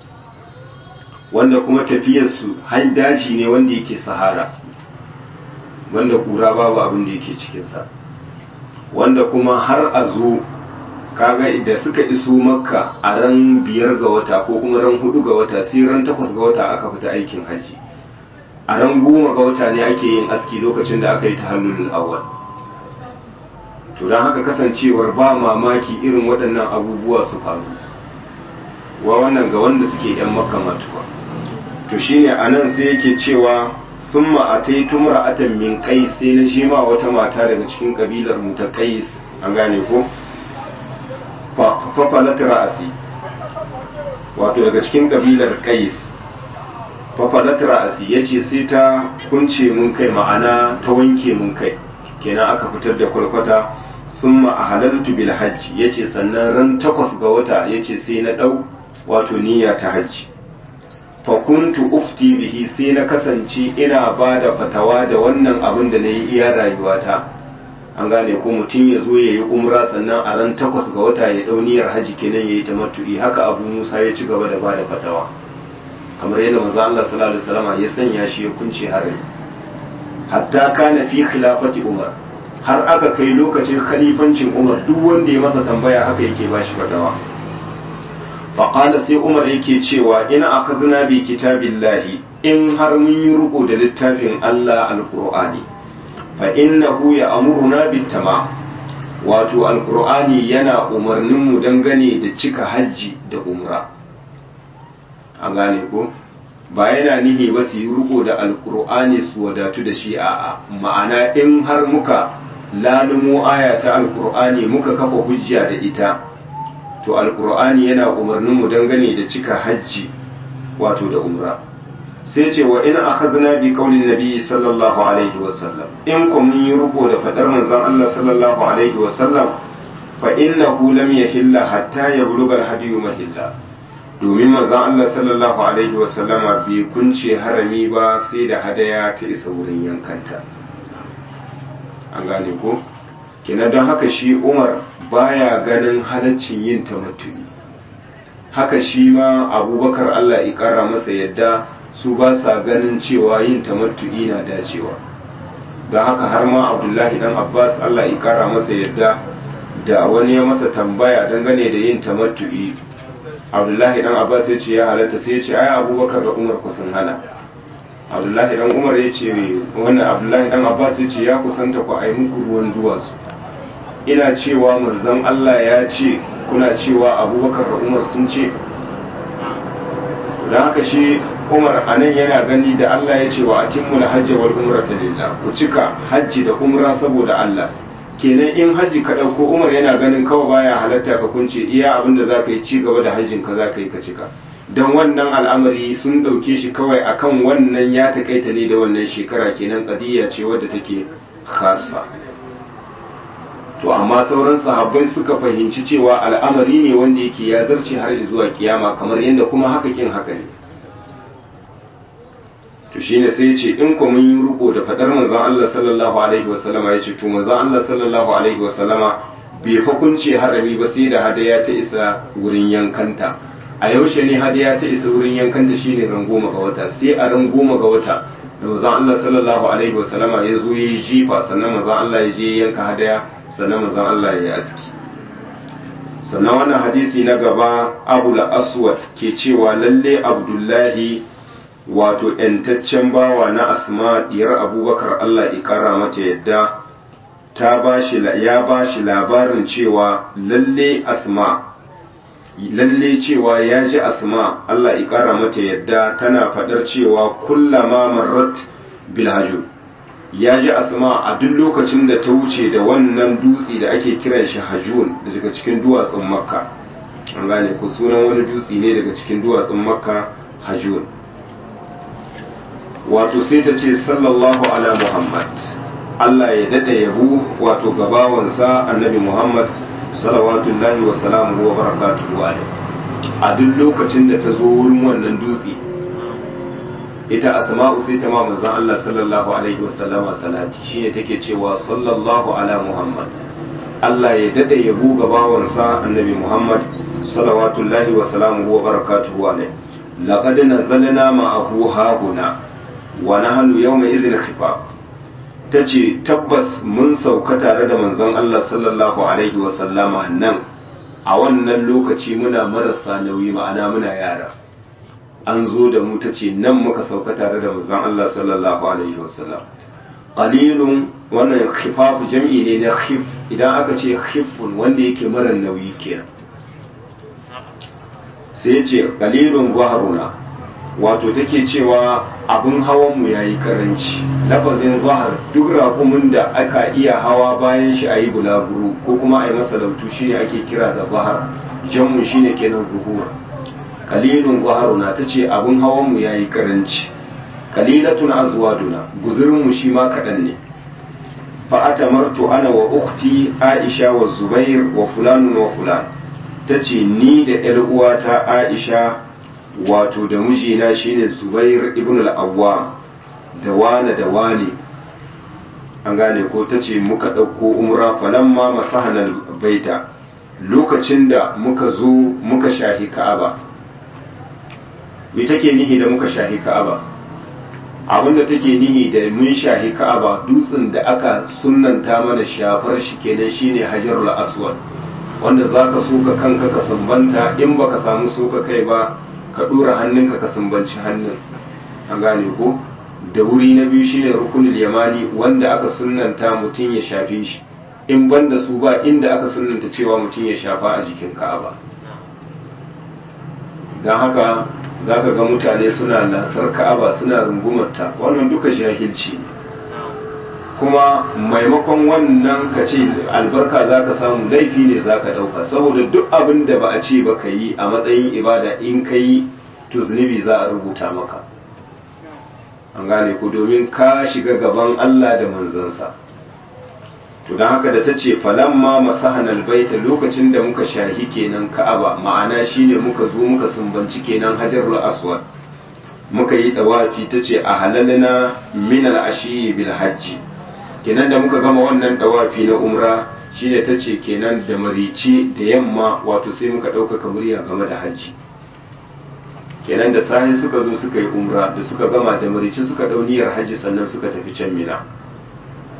wanda kuma tafiyar su har daji ne wanda yake sahara wanda kura babu abin da yake cikinsa wanda kuma har a zo kaga da suka iso makka a ran biyar ga wata ko kuma ran hudu ga wata sai ran takwas ga wata aka fita aikin hajji a ran goma ga wata ne ake yin aski lokacin da aka yi ta hannun awal to don haka kasancewar ba mamaki irin waɗannan abubuwa su faru wa wannan ga wanda suke yan makka matuwa to shine a nan sai yake cewa sun ma'atai tumra'atan min kai sai na shi ma wata mata daga cikin kabilar mu ta kais an gane ko fafalat ra'asi wato daga cikin kabilar kais fafalat ra'asi yace sai ta kunce mun kai ma'ana ta wanke mun kai kenan aka fitar da kwalkwata thumma ahalaltu bil hajj yace sannan ran takwas ga wata yace sai na dau wato niyya ta hajji fa kuntu ufti bihi sai na kasance ina bada fatawa da wannan abin da nayi iya rayuwata an gane ko mutum ya zo ya yi umra sannan a ran takwas ga wata ya dauniyar haji kenan ya yi tamattu'i haka abu musa ya ci gaba da ba da fatawa kamar yadda manzo Allah sallallahu alaihi wasallam ya sanya shi ya kunce harami hatta kana fi khilafati umar har aka kai lokacin khalifancin umar duk wanda ya masa tambaya haka yake ba shi fatawa faqala sai umar yake cewa ina akazna bi kitabillahi in har mun yi ruko da littafin Allah alqur'ani fa innahu ya amuruna bittama wato alkur'ani yana umarnin mu dangane da cika hajji da umra an gane ko ba yana nihi ba su yi riko da alkur'ani su wadatu da shi a'a ma'ana in har muka lalumo aya ta alkur'ani muka kafa hujja da ita to alkur'ani yana umarnin mu dangane da cika hajji wato da umra sai ce wa ina akhadna bi qaulin nabi sallallahu alaihi wa sallam in ko mun yi ruko da fadar manzon Allah sallallahu alaihi wa sallam fa innahu lam yahilla hatta yablugha al-hadiyu mahilla domin manzon Allah sallallahu alaihi wa sallama bai kunce harami ba sai da hadaya ta isa wurin yankanta an gane ko kina don haka shi Umar baya ganin halaccin yin tamattu'i haka shi ma Abubakar Allah ya kara masa yadda su ba sa ganin cewa yin tamattu'i na dacewa don haka har ma abdullahi dan abbas allah ya kara masa yadda da wani ya masa tambaya dangane da yin tamattu'i abdullahi dan abbas ya ce ya halatta sai ya ce ai abubakar da umar kusan hana abdullahi dan umar ya ce wannan abdullahi dan abbas ya ce ya kusanta ku ai muku ruwan duwatsu ina cewa manzon allah ya ce kuna cewa abubakar da umar sun ce don haka shi umar a nan yana gani da allah ya ce wa atimmul hajji wal umrata lillah ku cika hajji da umra saboda allah kenan in hajji ka ɗauko umar yana ganin kawai baya halatta ka kunce iya abin da za ka yi ci gaba da hajjin ka za ka yi ka cika don wannan al'amari sun ɗauke shi kawai akan wannan ya taƙaita ne da wannan shekara kenan ƙadiyya ce wadda take khasa to amma sauran sahabbai suka fahimci cewa al'amari ne wanda yake ya zarce har zuwa kiyama kamar yadda kuma haka kin haka ne to shine sai ya ce in ko mun yi ruko da fadar manzon Allah sallallahu alaihi wasallama ya ce to manzon Allah sallallahu alaihi wasallama bai fa kunce harami ba sai da hadaya ta isa wurin yankanta a yaushe ne hadaya ta isa wurin yankanta shine ran goma ga wata sai a ran goma ga wata da manzon Allah sallallahu alaihi wasallama ya zo yi jifa sannan manzon Allah ya je yanka hadaya sannan manzon Allah ya yi aski sannan wannan hadisi na gaba Abu aswad ke cewa lalle Abdullahi wato ‘yantaccen bawa na asma diyar abubakar Allah ikara mata yadda ta bashi ya ba shi labarin cewa lalle asma lalle cewa ya ji asma Allah ikara mata yadda tana faɗar cewa kullama marrat bilhaju ya ji asma a duk lokacin da ta wuce da wannan dutse da ake kiran shi hajun daga cikin duwatsun makka an gane ku sunan wani dutse ne daga cikin duwatsun makka hajun wato sai ta ce sallallahu ala muhammad Allah ya dada yabo wato gabawansa annabi muhammad salawatullahi wa salamuhu wa barakatuhu alaihi a duk lokacin da ta zo wurin wannan dutse ita asma'u sai ta ma manzon Allah sallallahu alaihi wasallama salati shine take cewa sallallahu ala muhammad Allah ya dada yabo gabawansa annabi muhammad salawatullahi wa salamuhu wa barakatuhu alaihi laqad nazzalna ma'ahu hahuna wa nahnu yawma idhin khifaf tace tabbas mun sauka tare da manzon Allah sallallahu alaihi wa sallama nan a wannan lokaci muna marasa nauyi ma'ana muna yara an zo da mu tace nan muka sauka tare da manzon Allah sallallahu alaihi wa sallam qalilun wannan khifaf jam'i ne na khif idan aka ce khifun wanda yake mara nauyi kenan sai ce qalilun zahruna wato take cewa abin hawanmu ya yi karanci lafazin zahar duk raƙumin da aka iya hawa bayan shi a yi bulaguro ko kuma a yi masa lautu shi ne ake kira da zahar janmu shi ne kenan zuhur kalilun zaharuna ta ce abin hawanmu ya yi karanci kalilatun azwaduna guzurinmu shi ma kaɗan ne fa'atamartu ana wa ukti aisha wa zubair wa fulanun wa fulan ta ce ni da 'yar uwata aisha wato da mijina shine Zubair ibn al-Awwam da wane da wane an gane ko tace muka ɗauko umra falamma masahanal baita lokacin da muka zo muka shahi Ka'aba me take nihi da muka shahi Ka'aba abinda take nihi da mun shahi Ka'aba dutsen da aka sunnanta mana shafar shi kenan shine Hajarul Aswad wanda zaka soka kanka ka sambanta in baka samu soka kai ba ka ɗora hannunka ka sumbanci hannun an gane ko da wuri na biyu shine rukunul yamani wanda aka sunnanta mutum ya shafe shi in banda su ba inda aka sunnanta cewa mutum ya shafa a jikin ka'aba don haka za ka ga mutane suna lasar ka'aba suna rungumarta wannan duka jahilci ne kuma maimakon wannan ka ce albarka za ka samu laifi ne za ka ɗauka saboda duk abin da ba a ce ba ka yi a matsayin ibada in ka yi to zunubi za a rubuta maka an gane ku domin ka shiga gaban Allah da manzansa to don haka da ta ce falamma masahan albaita lokacin da muka shahi kenan ka'aba ma'ana shine muka zo muka sumbanci kenan hajarul aswad muka yi dawafi ta ce a halalna min al-ashi bil hajji kenan da muka gama wannan dawafi na umra shine ta ce kenan da marici da yamma wato sai muka ɗaukaka murya game da hajji kenan da sahi suka zo suka yi umra da suka gama da marici suka ɗau niyyar hajji sannan suka tafi can mina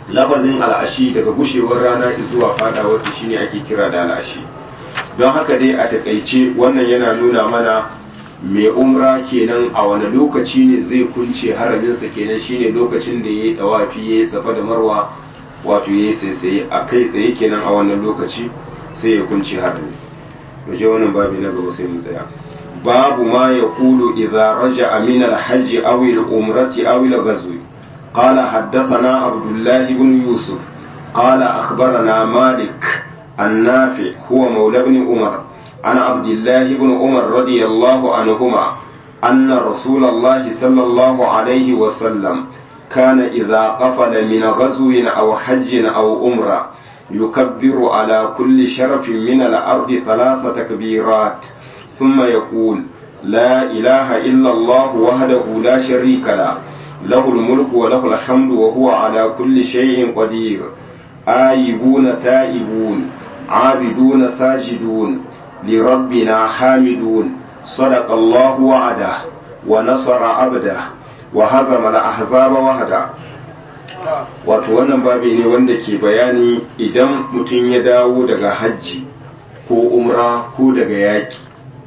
lafazin al'ashi daga gushewar rana zuwa fadawar ta shine ake kira da al'ashi don haka dai a takaice wannan yana nuna mana mai umra kenan a wani lokaci ne zai kunce haraminsa kenan shine lokacin da ya yi dawafi ya yi safa da marwa wato ya yi saisaye a kai tsaye kenan a wannan lokaci sai ya kunce harami waje wannan babi na gaba sai mu tsaya babu ma ya kulu idza raja'a min al-hajj aw al-umrati aw al-ghazwi قال حدثنا عبد الله بن يوسف قال أخبرنا مالك النافع هو مولى بن عمر عن عبد الله بن عمر رضي الله عنهما أن رسول الله صلى الله عليه وسلم كان إذا قفل من غزو أو حج أو أمرة يكبر على كل شرف من الأرض ثلاث تكبيرات ثم يقول لا إله إلا الله وحده لا شريك له له الملك وله الحمد وهو على كل شيء قدير آيبون تائبون عابدون ساجدون لربنا حامدون صدق الله وعده ونصر عبده وهزم الأحزاب وحده wato wannan babi ne wanda ke bayani idan mutum ya dawo daga hajji ko umra ko daga yaki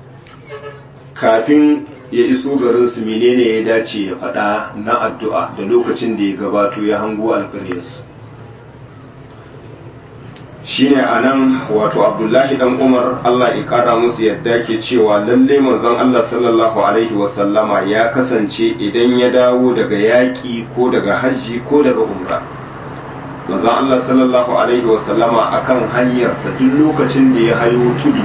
kafin ya iso garinsu menene ya dace ya faɗa na addu'a da lokacin da ya gabato ya hango alƙaryarsu shine a nan wato abdullahi dan umar allah ya ƙara musu yadda ke cewa lalle manzon allah sallallahu alaihi wasallama ya kasance idan ya dawo daga yaƙi ko daga hajji ko daga umra manzon allah sallallahu alaihi wasallama akan hanyarsa duk lokacin da ya hayo tudu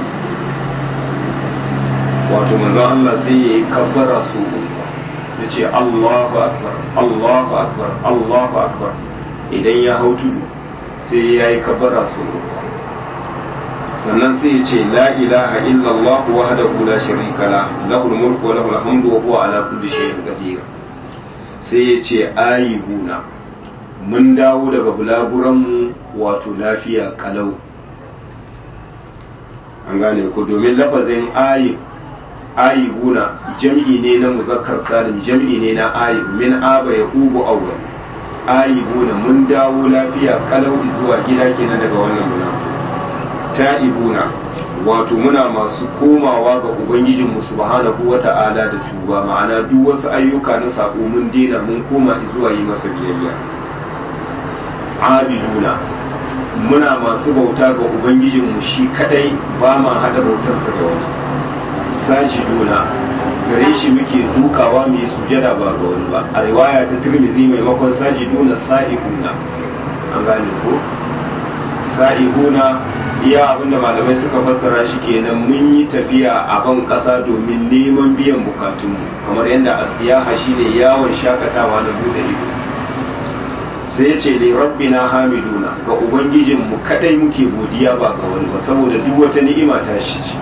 wato manzon Allah zai yi kabbara su ya ce Allahu akbar Allahu akbar Allahu akbar idan ya hau tudu sai ya yi kabbara su sannan sai ya ce la ilaha illallah wahdahu la sharika la lahul mulku wa lahul hamdu wa huwa ala kulli shay'in qadir sai ya ce ayibuna mun dawo daga bulaguran mu wato lafiya kalau an gane ko domin lafazin ayib ayibuna jam'i ne na muzakkar salim jam'i ne na ayib min aba ya ubu awwal ayibuna mun dawo lafiya kalau zuwa gida kenan daga wannan muna ta'ibuna wato muna masu komawa ga ubangijin mu subhanahu wata'ala da tuba ma'ana duk wasu ayyuka na sako mun dena mun koma zuwa yi masa biyayya abiduna muna masu bauta ga ubangijin mu shi kadai ba ma hada bautarsa da wani sajiduna gare shi muke dukawa mai sujada ba ga wani ba a riwaya ta tirmidhi maimakon sajiduna sa'ihuna an gane ko sa'ihuna iya abinda malamai suka fassara shi kenan mun yi tafiya a ban kasa domin neman biyan bukatunmu kamar yadda asiyaha shine yawon shakatawa na bude ido sai ya ce li rabbina hamiduna ga ubangijinmu kadai muke godiya ba ga wani ba saboda duk wata ni'ima ta shi ce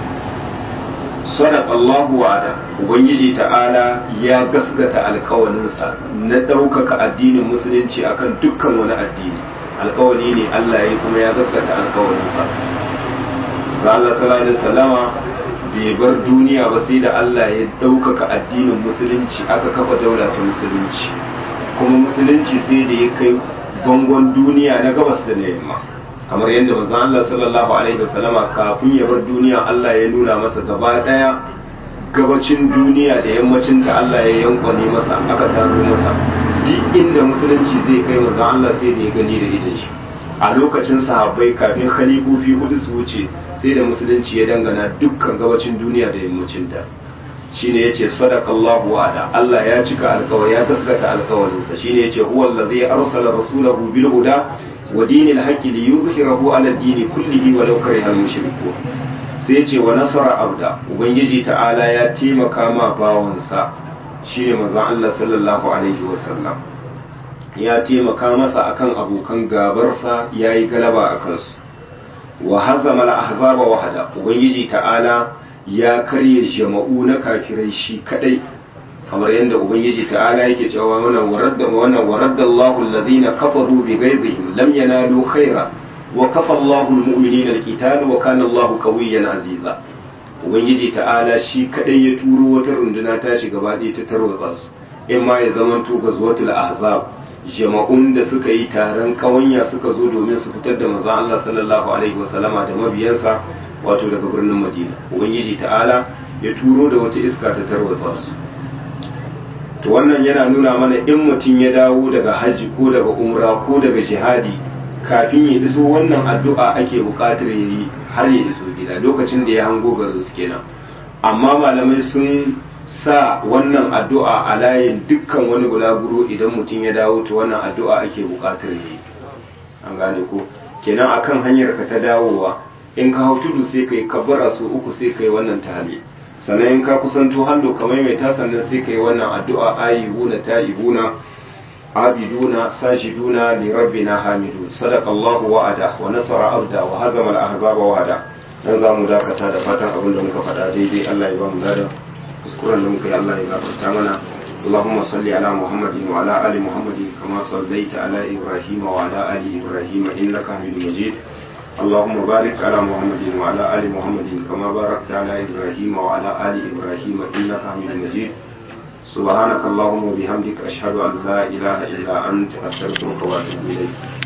sadaqallahu wa'ada ubangiji ta'ala ya gasgata alkawalinsa na ɗaukaka addinin musulunci akan dukkan wani addini alkawali ne Allah ya kuma ya gasgata alkawalinsa ga Allah sallallahu alaihi wasallama bai bar duniya ba sai da Allah ya ɗaukaka addinin musulunci aka kafa daula ta musulunci kuma musulunci sai da ya kai bangon duniya na gabas da na yamma kamar yadda manzon Allah sallallahu alaihi wasallama kafin ya bar duniya Allah ya nuna masa gaba daya gabacin duniya da yammacin ta Allah ya yankwane masa aka taro masa duk inda musulunci zai kai manzon Allah sai da ya gani da idan shi a lokacin sahabbai kafin khalifofi hudu su wuce sai da musulunci ya dangana dukkan gabacin duniya da yammacin ta shine yace sadaqallahu wa'ada Allah ya cika alkawari ya gaskata alkawarinsa shine yace huwa allazi arsala rasulahu bil huda wa dinil haqqi li yuzhirahu ala ad-din kullihi wa law kariha al-mushrikun sai yace wa nasara abda ubangiji ta'ala ya taimaka ma bawansa shine manzon Allah sallallahu alaihi wasallam ya taimaka masa akan abokan gabarsa yayi galaba akan su wa hazama al-ahzaba wahada ubangiji ta'ala ya karye jama'u na kafirai shi kadai kamar yadda ubangiji ta'ala yake cewa wannan waradda wannan waradda Allahu alladhina kafaru bi ghaizihim lam yanalu khaira wa kafa Allahu almu'minina alqital wa kana Allahu qawiyyan aziza ubangiji ta'ala shi kadai ya turo wata runduna ta shiga gaba ɗaya ta tarwatsa su in ma ya zamanto gazwatul ahzab jama'un da suka yi taron kawanya suka zo domin su fitar da manzon Allah sallallahu alaihi wasallama da mabiyansa wato daga birnin Madina ubangiji ta'ala ya turo da wata iska ta tarwatsa su to wannan yana nuna mana in mutum ya dawo daga hajji ko daga umra ko daga jihadi kafin ya iso wannan addu'a ake buƙatar ya yi har ya iso gida lokacin da ya hango garin su kenan amma malamai sun sa wannan addu'a a layin dukkan wani bulaguro idan mutum ya dawo to wannan addu'a ake buƙatar ya yi an gane ko kenan akan hanyar ka ta dawowa in ka hau tudu sai ka yi kabbara su uku sai ka yi wannan tahali sannan in ka kusanto hallo ka maimaita sannan sai ka yi wannan addu'a ayyuna ta'ibuna abiduna sajiduna li rabbina hamidun sadaqallahu wa'ada wa nasara abda wa hazama al-ahzaba wa'ada dan za mu dakata da fatan abin da muka faɗa daidai Allah ya ba mu ladan kuskuren da muka yi Allah ya gafarta mana اللهم صل على محمد وعلى آل محمد كما صليت على إبراهيم وعلى آل إبراهيم إنك حميد مجيد اللهم بارك على محمد وعلى آل محمد كما باركت على إبراهيم وعلى آل إبراهيم إنك حميد مجيد سبحانك اللهم وبحمدك أشهد أن لا إله إلا أنت أستغفرك وأتوب إليك